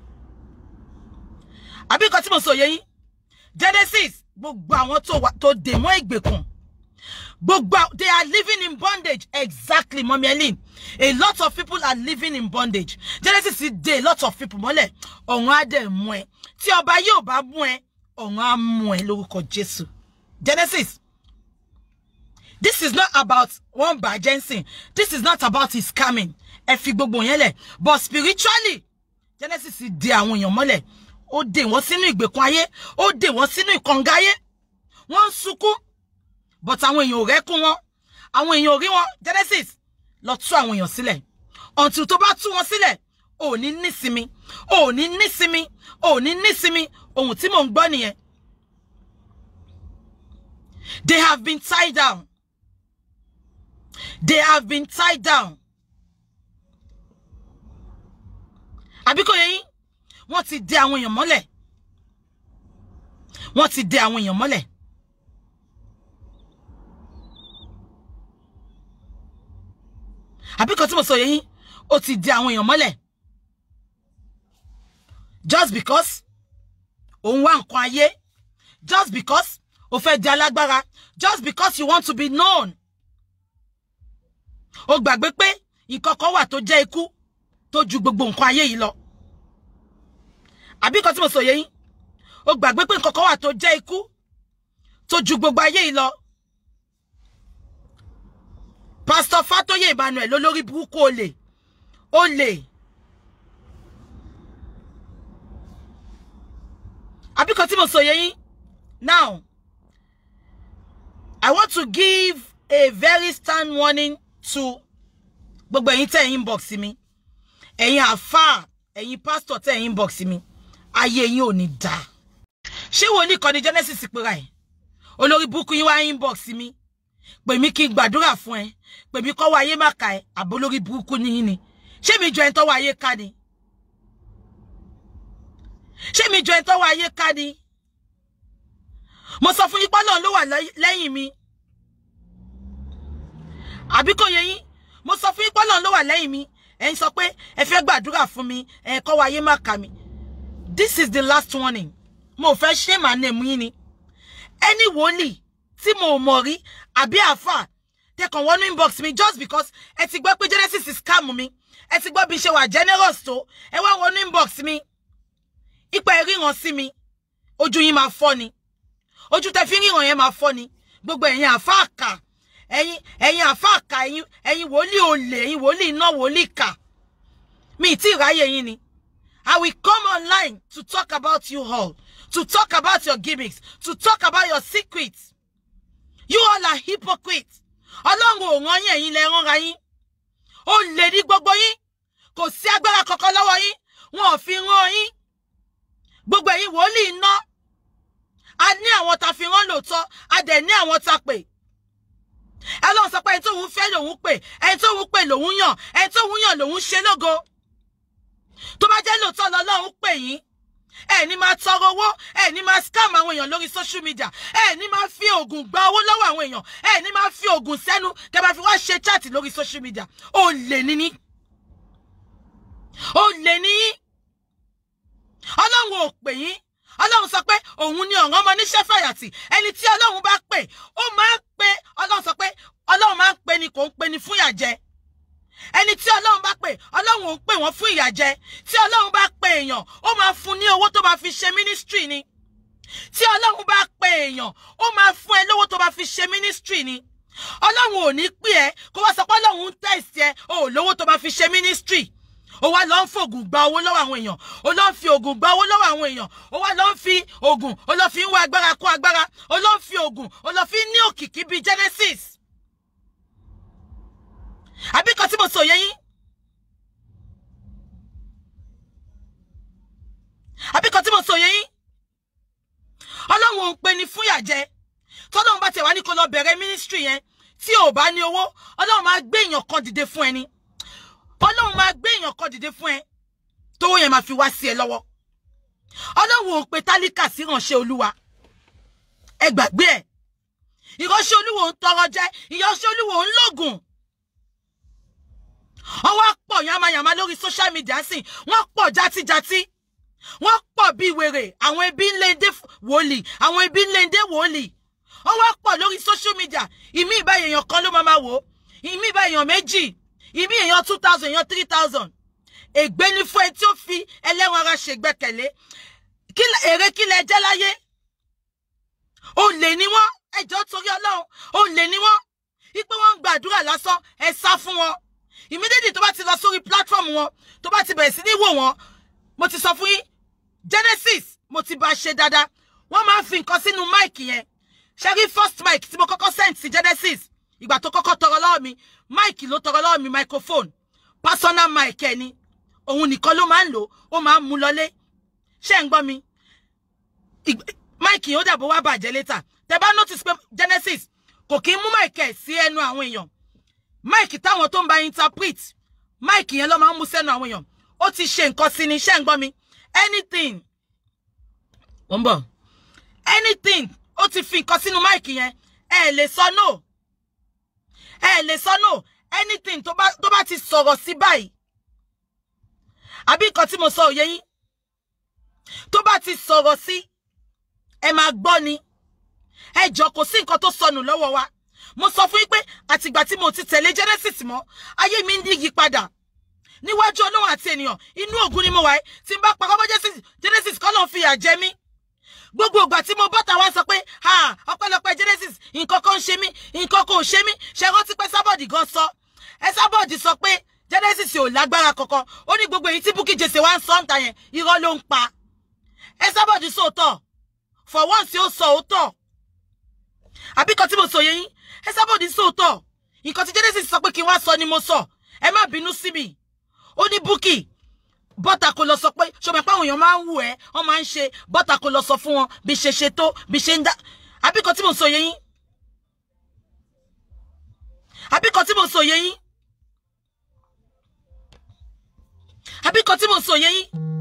àbí nǹkan tí mo sọ yé yín Genesis gbogbo àwọn tó dè mọ́ ìgbèkùn gbogbo they are living in bondage exactly mọ́mí Ellen a lot of people are living in bondage Genesis ti dè a lot of people mọ́lẹ̀ ọ̀run á dẹ̀ mú ẹ tí ọba yóò bá mú ẹ ọ̀run á mú ẹ lórúkọ Jésù Genesis this is not about one by Jensen this is not about his coming ẹ fi gbogbo yẹn lẹ̀ but spiritually Genesis dè àwọn èèyàn mọ́lẹ̀ ó dè wọ́n sínú ìgbèkùn ayé ó dè wọ́n sínú ìkànga ayé wọ́n ń sunkún but àwọn èèyàn ò rẹ́kún wọn àwọn èèyàn ò rí wọn Genesis lọ tú àwọn èèyàn sílẹ̀ until tó bá tú wọn sílẹ̀ ò ní nísinmi ò ní nísinmi ò ní nísinmi ohun tí mò ń gbọ́ nìyẹn they have been tied down they have been tied down àbí kò yé yín wọ́n ti dè àwọn èèyàn mọ́lẹ̀ wọ́n ti dè àwọn èèyàn mọ́lẹ̀ àbí kan tí mo sọ yé yín ó ti dè àwọn èèyàn mọ́lẹ̀ just because òun wá nǹkan ayé just because o fẹ́ di alágbára just because you want to be known o gbàgbé pé nǹkan kan wà tó jẹ́ ikú tó ju gbogbo nǹkan ayé yìí lọ àbí nǹkan tí mo sọ yé yín o gbàgbé pé nǹkan kan wà tó jẹ́ ikú tó ju gbogbo ayé yìí lọ Pastor Fatoye Emmanuel lólórí burúkú olè olè àbí nǹkan tí mo sọ yé yín now I want to give a very stern warning to gbogbo ẹ̀yin tẹ́ ẹ̀ inbox mi ẹ̀yin àfáà ẹ̀yin pastor tẹ́ ẹ̀ inbox mi ayé yín ò ní dáa ṣé wòlíì kan ní genesis pera ẹ̀ olórí burúkú yín wá inbox mi pè mí kí n gbàdúrà fún ẹ pè mí kọ́wọ́ ayé má ka ẹ àbó lórí burúkú ní yín ni ṣé mi jọ ẹni tọ́wọ́ ayé ká ni ṣé mi jọ ẹni tọ́wọ́ ayé ká ni mo sọ fún yín pé Ọlọ́run ló wà lẹ́yìn mi àbí kò yé yín mo sọ fún yín pé Ọlọ́run ló wà lẹ́yìn mi ẹ ń sọ pé ẹ fẹ́ gbàdúrà fún mi ẹ kọ́wọ́ ayé má ka mi this is the last warning mo fẹ́ ṣé màá nà mú yín ni ẹni wòlíì tí mo mọ̀ rí àbí àáfà tẹkàn wọnú inbox mi just because ẹ ti gbọ́ pé genesis is scam mi ẹ ti gbọ́ bí ṣe wà generous tó ẹ wá wọnú inbox mi ipa ìríran sí mi ojú yín máa fọ́ ni ojú tẹ fi ríran yẹn máa fọ́ ni gbogbo ẹ̀yin àáfà àkà ẹ̀yin ẹ̀yin àáfà àkà ẹ̀yin ẹ̀yin wòlíì olè ẹ̀yin wòlíì iná wòlíì kà mi ì tí ì ráyè yín ni I will come online to talk about you all, to talk about your gimmicks, to talk about your secrets. You all are hypocrites. Ọlọ́run ò rán yín ẹ̀yin lẹ ránra yín. Ó lè ní gbogbo yín. Kò sí agbára kankan lọ́wọ́ yín. Wọn ò fi rán yín. Gbogbo ẹ̀yin wòlíì iná. A ní àwọn ta fi rán lóòótọ́. A dẹ̀ ní àwọn ta pè. Ẹ lọ́n sọ pé ẹni tó ń fẹ́ lòun pè. Ẹni tó ń pè lòun yàn. Ẹni tó ń yàn lòun ṣe lógo tó bá jẹ́ lóòótọ́ lọ́lọ́run pè yín ẹ ní máa tọrọ owó ẹ ní máa scam àwọn èèyàn lórí social media ẹ ní máa fi oògùn gba owó lọ́wọ́ àwọn èèyàn ẹ ní máa fi oògùn sẹ́nu kẹ máa fi wá ṣe chat lórí social media ó lè níní ó lè níyín ọlọ́run ò pè yín ọlọ́run sọ pé òun ni ọ̀ràn ọmọ níṣẹ́ fàyàtì ẹni tí ọlọ́run bá pè ó máa ń pè ọlọ́run sọ pé ọlọ́run máa ń pè ni kò ń pè ni fún ìyàjẹ ẹni tí ọlọ́run bá pè ọlọ́run ò ń pè wọ́n fún ìyàjẹ tí ọlọ́run bá pè èèyàn ó máa fún ní owó tó máa fi ṣe mínísítírì ni tí ọlọ́run bá pè èèyàn ó máa fún ẹ lówó tó máa fi ṣe mínísítírì ni ọlọ́run ò ní pè ẹ́ kó wá sọ pé ọlọ́run ń tẹ̀sí ẹ ó lówó tó máa fi ṣe mínísítírì ó wá lọ ń fògùn gba owó lọ́wọ́ àwọn èèyàn ó lọ ń fi ògùn gba owó lọ́wọ́ àwọn èèyàn ó wá lọ ń fi ògùn ó lọ fi ń wá agbára kó agbára ó lọ ń fi ògùn ó lọ fi ń ní òkìkí bíi Genesis àbí kan tí mo sọ yẹ yín àbí kan tí mo sọ yẹ yín ọlọ́run ò ń pe ni fún ìyàjẹ tọ́lọ́run bá tẹ̀ wá ní kó lọ bẹ̀rẹ̀ mínísítírì yẹn tí ò bá ní owó ọlọ́run máa gbé èèyàn kan dìde fún ẹni ọlọ́run máa gbé èèyàn kan dìde fún ẹ tówó yẹn máa fi wá sí ẹ lọ́wọ́ ọlọ́run ò pe tálíkà sí ìránṣẹ́ olúwa ẹ gbàgbé ẹ ìránṣẹ́ olúwa ń tọrọ jẹ ìránṣẹ́ olúwa ń lògùn wọ́n wá pọ̀ yamayama lórí social media sí wọ́n pọ̀ játíjátí wọ́n pọ̀ bí wèrè àwọn ẹbí ńlẹ́ndé wòlíì àwọn ẹbí ńlẹ́ndé wòlíì wọ́n wá pọ̀ lórí social media ìmí ìbá èèyàn kan ló máa ma wò ó ìmí ìbá èèyàn méjì ìmí èèyàn two thousand èèyàn three thousand ègbé ní fún ẹ tí ó fi ẹlẹ́wọ̀n ara ṣègbẹ́kẹ̀lé èrè kí lẹ jẹ́ láyé olè ni wọ́n ẹjọ́ torí ọlọ́run olè ni wọ́n wípé wọ́n ń gbàdúrà lásán ẹ sá fún wọn immediately tó bá ti lọ sórí platform wọn tó bá ti bẹ̀rẹ̀ sí ní wò wọ́n mo ti sọ fún yín Genesis mo ti bá a ṣe dáadáa wọ́n máa ń fi nǹkan sínú mic yẹn ṣe rí first mic tí mo kọ́kọ́ send sí Genesis ìgbà tó kọ́kọ́ tọrọ lọ́wọ́ mi mic ló tọrọ lọ́wọ́ mi microphone personal mic ẹ̀ ni òun nìkan ló máa ń lò ó máa ń mú lọlé ṣé ń gbọ́ mi mic yìí ó dàbò wá bàjẹ́ létà tẹ bá notice pé Genesis kò kí ń mú mic ẹ̀ sí ẹnu àwọn èèyàn máìkì táwọn tó ń bá interpret máìkì yẹn ló máa ń mú sẹ́nu àwọn èèyàn ó ti ṣe nǹkan sí ni iṣẹ́ ń gbọ́ mi anything ó ń bọ̀ anything ó ti fi nǹkan sínú máìkì yẹn ẹ lè sọ no ẹ lè sọ no anything tó bá tó bá ti sọ̀rọ̀ sí báyìí àbí nǹkan tí mo sọ òye yín tó bá ti sọ̀rọ̀ sí ẹ máa gbọ́ ni ẹ jọ kò sí nǹkan tó sọnù lọ́wọ́ wa mo sọ fún yín pé àtìgbà tí mo ti tẹ̀lé Genesis mọ́ ayé mi ń yí padà níwájú Ọlọ́run àti ènìyàn inú ògùn ni mo wà tí n bá parọ́ mọ́ Genesis kọ́ ló ń fìyà jẹ mí gbogbo ìgbà tí mo bọ́ta wá sọ pé ọpẹ́lọpẹ́ Genesis nǹkan kan ń ṣe mí nǹkan kan ò ṣe mí ṣe rántí pé sábọ̀dì gan sọ ẹ sábọ̀dì sọ pé Genesis ò lágbára kankan ó ní gbogbo èyí tí Bukky Jesse wá ń sọ ń ta yẹn irọ́ ló ń pa ẹ sábọ̀dì sóòótọ́ for once ó sọ òótọ́ àbí kan tí mo sọ yẹn yín ẹ sábọ̀dì sóòótọ́ nǹkan tí Genesis sọ pé kí n wá sọ ni mo sọ ẹ má bínú sí mi ó ní Bukky bọ́tà kò lọ sọ pé ṣọmọ pé àwọn èèyàn máa ń wù ẹ́ wọ́n máa ń ṣe bọ́tà kò lọ sọ fún wọn bí ṣe ṣe tó bí ṣe ń dá àbíkọ tí mo sọ yé yín àbíkọ tí mo sọ yé yín àbíkọ tí mo sọ yé yín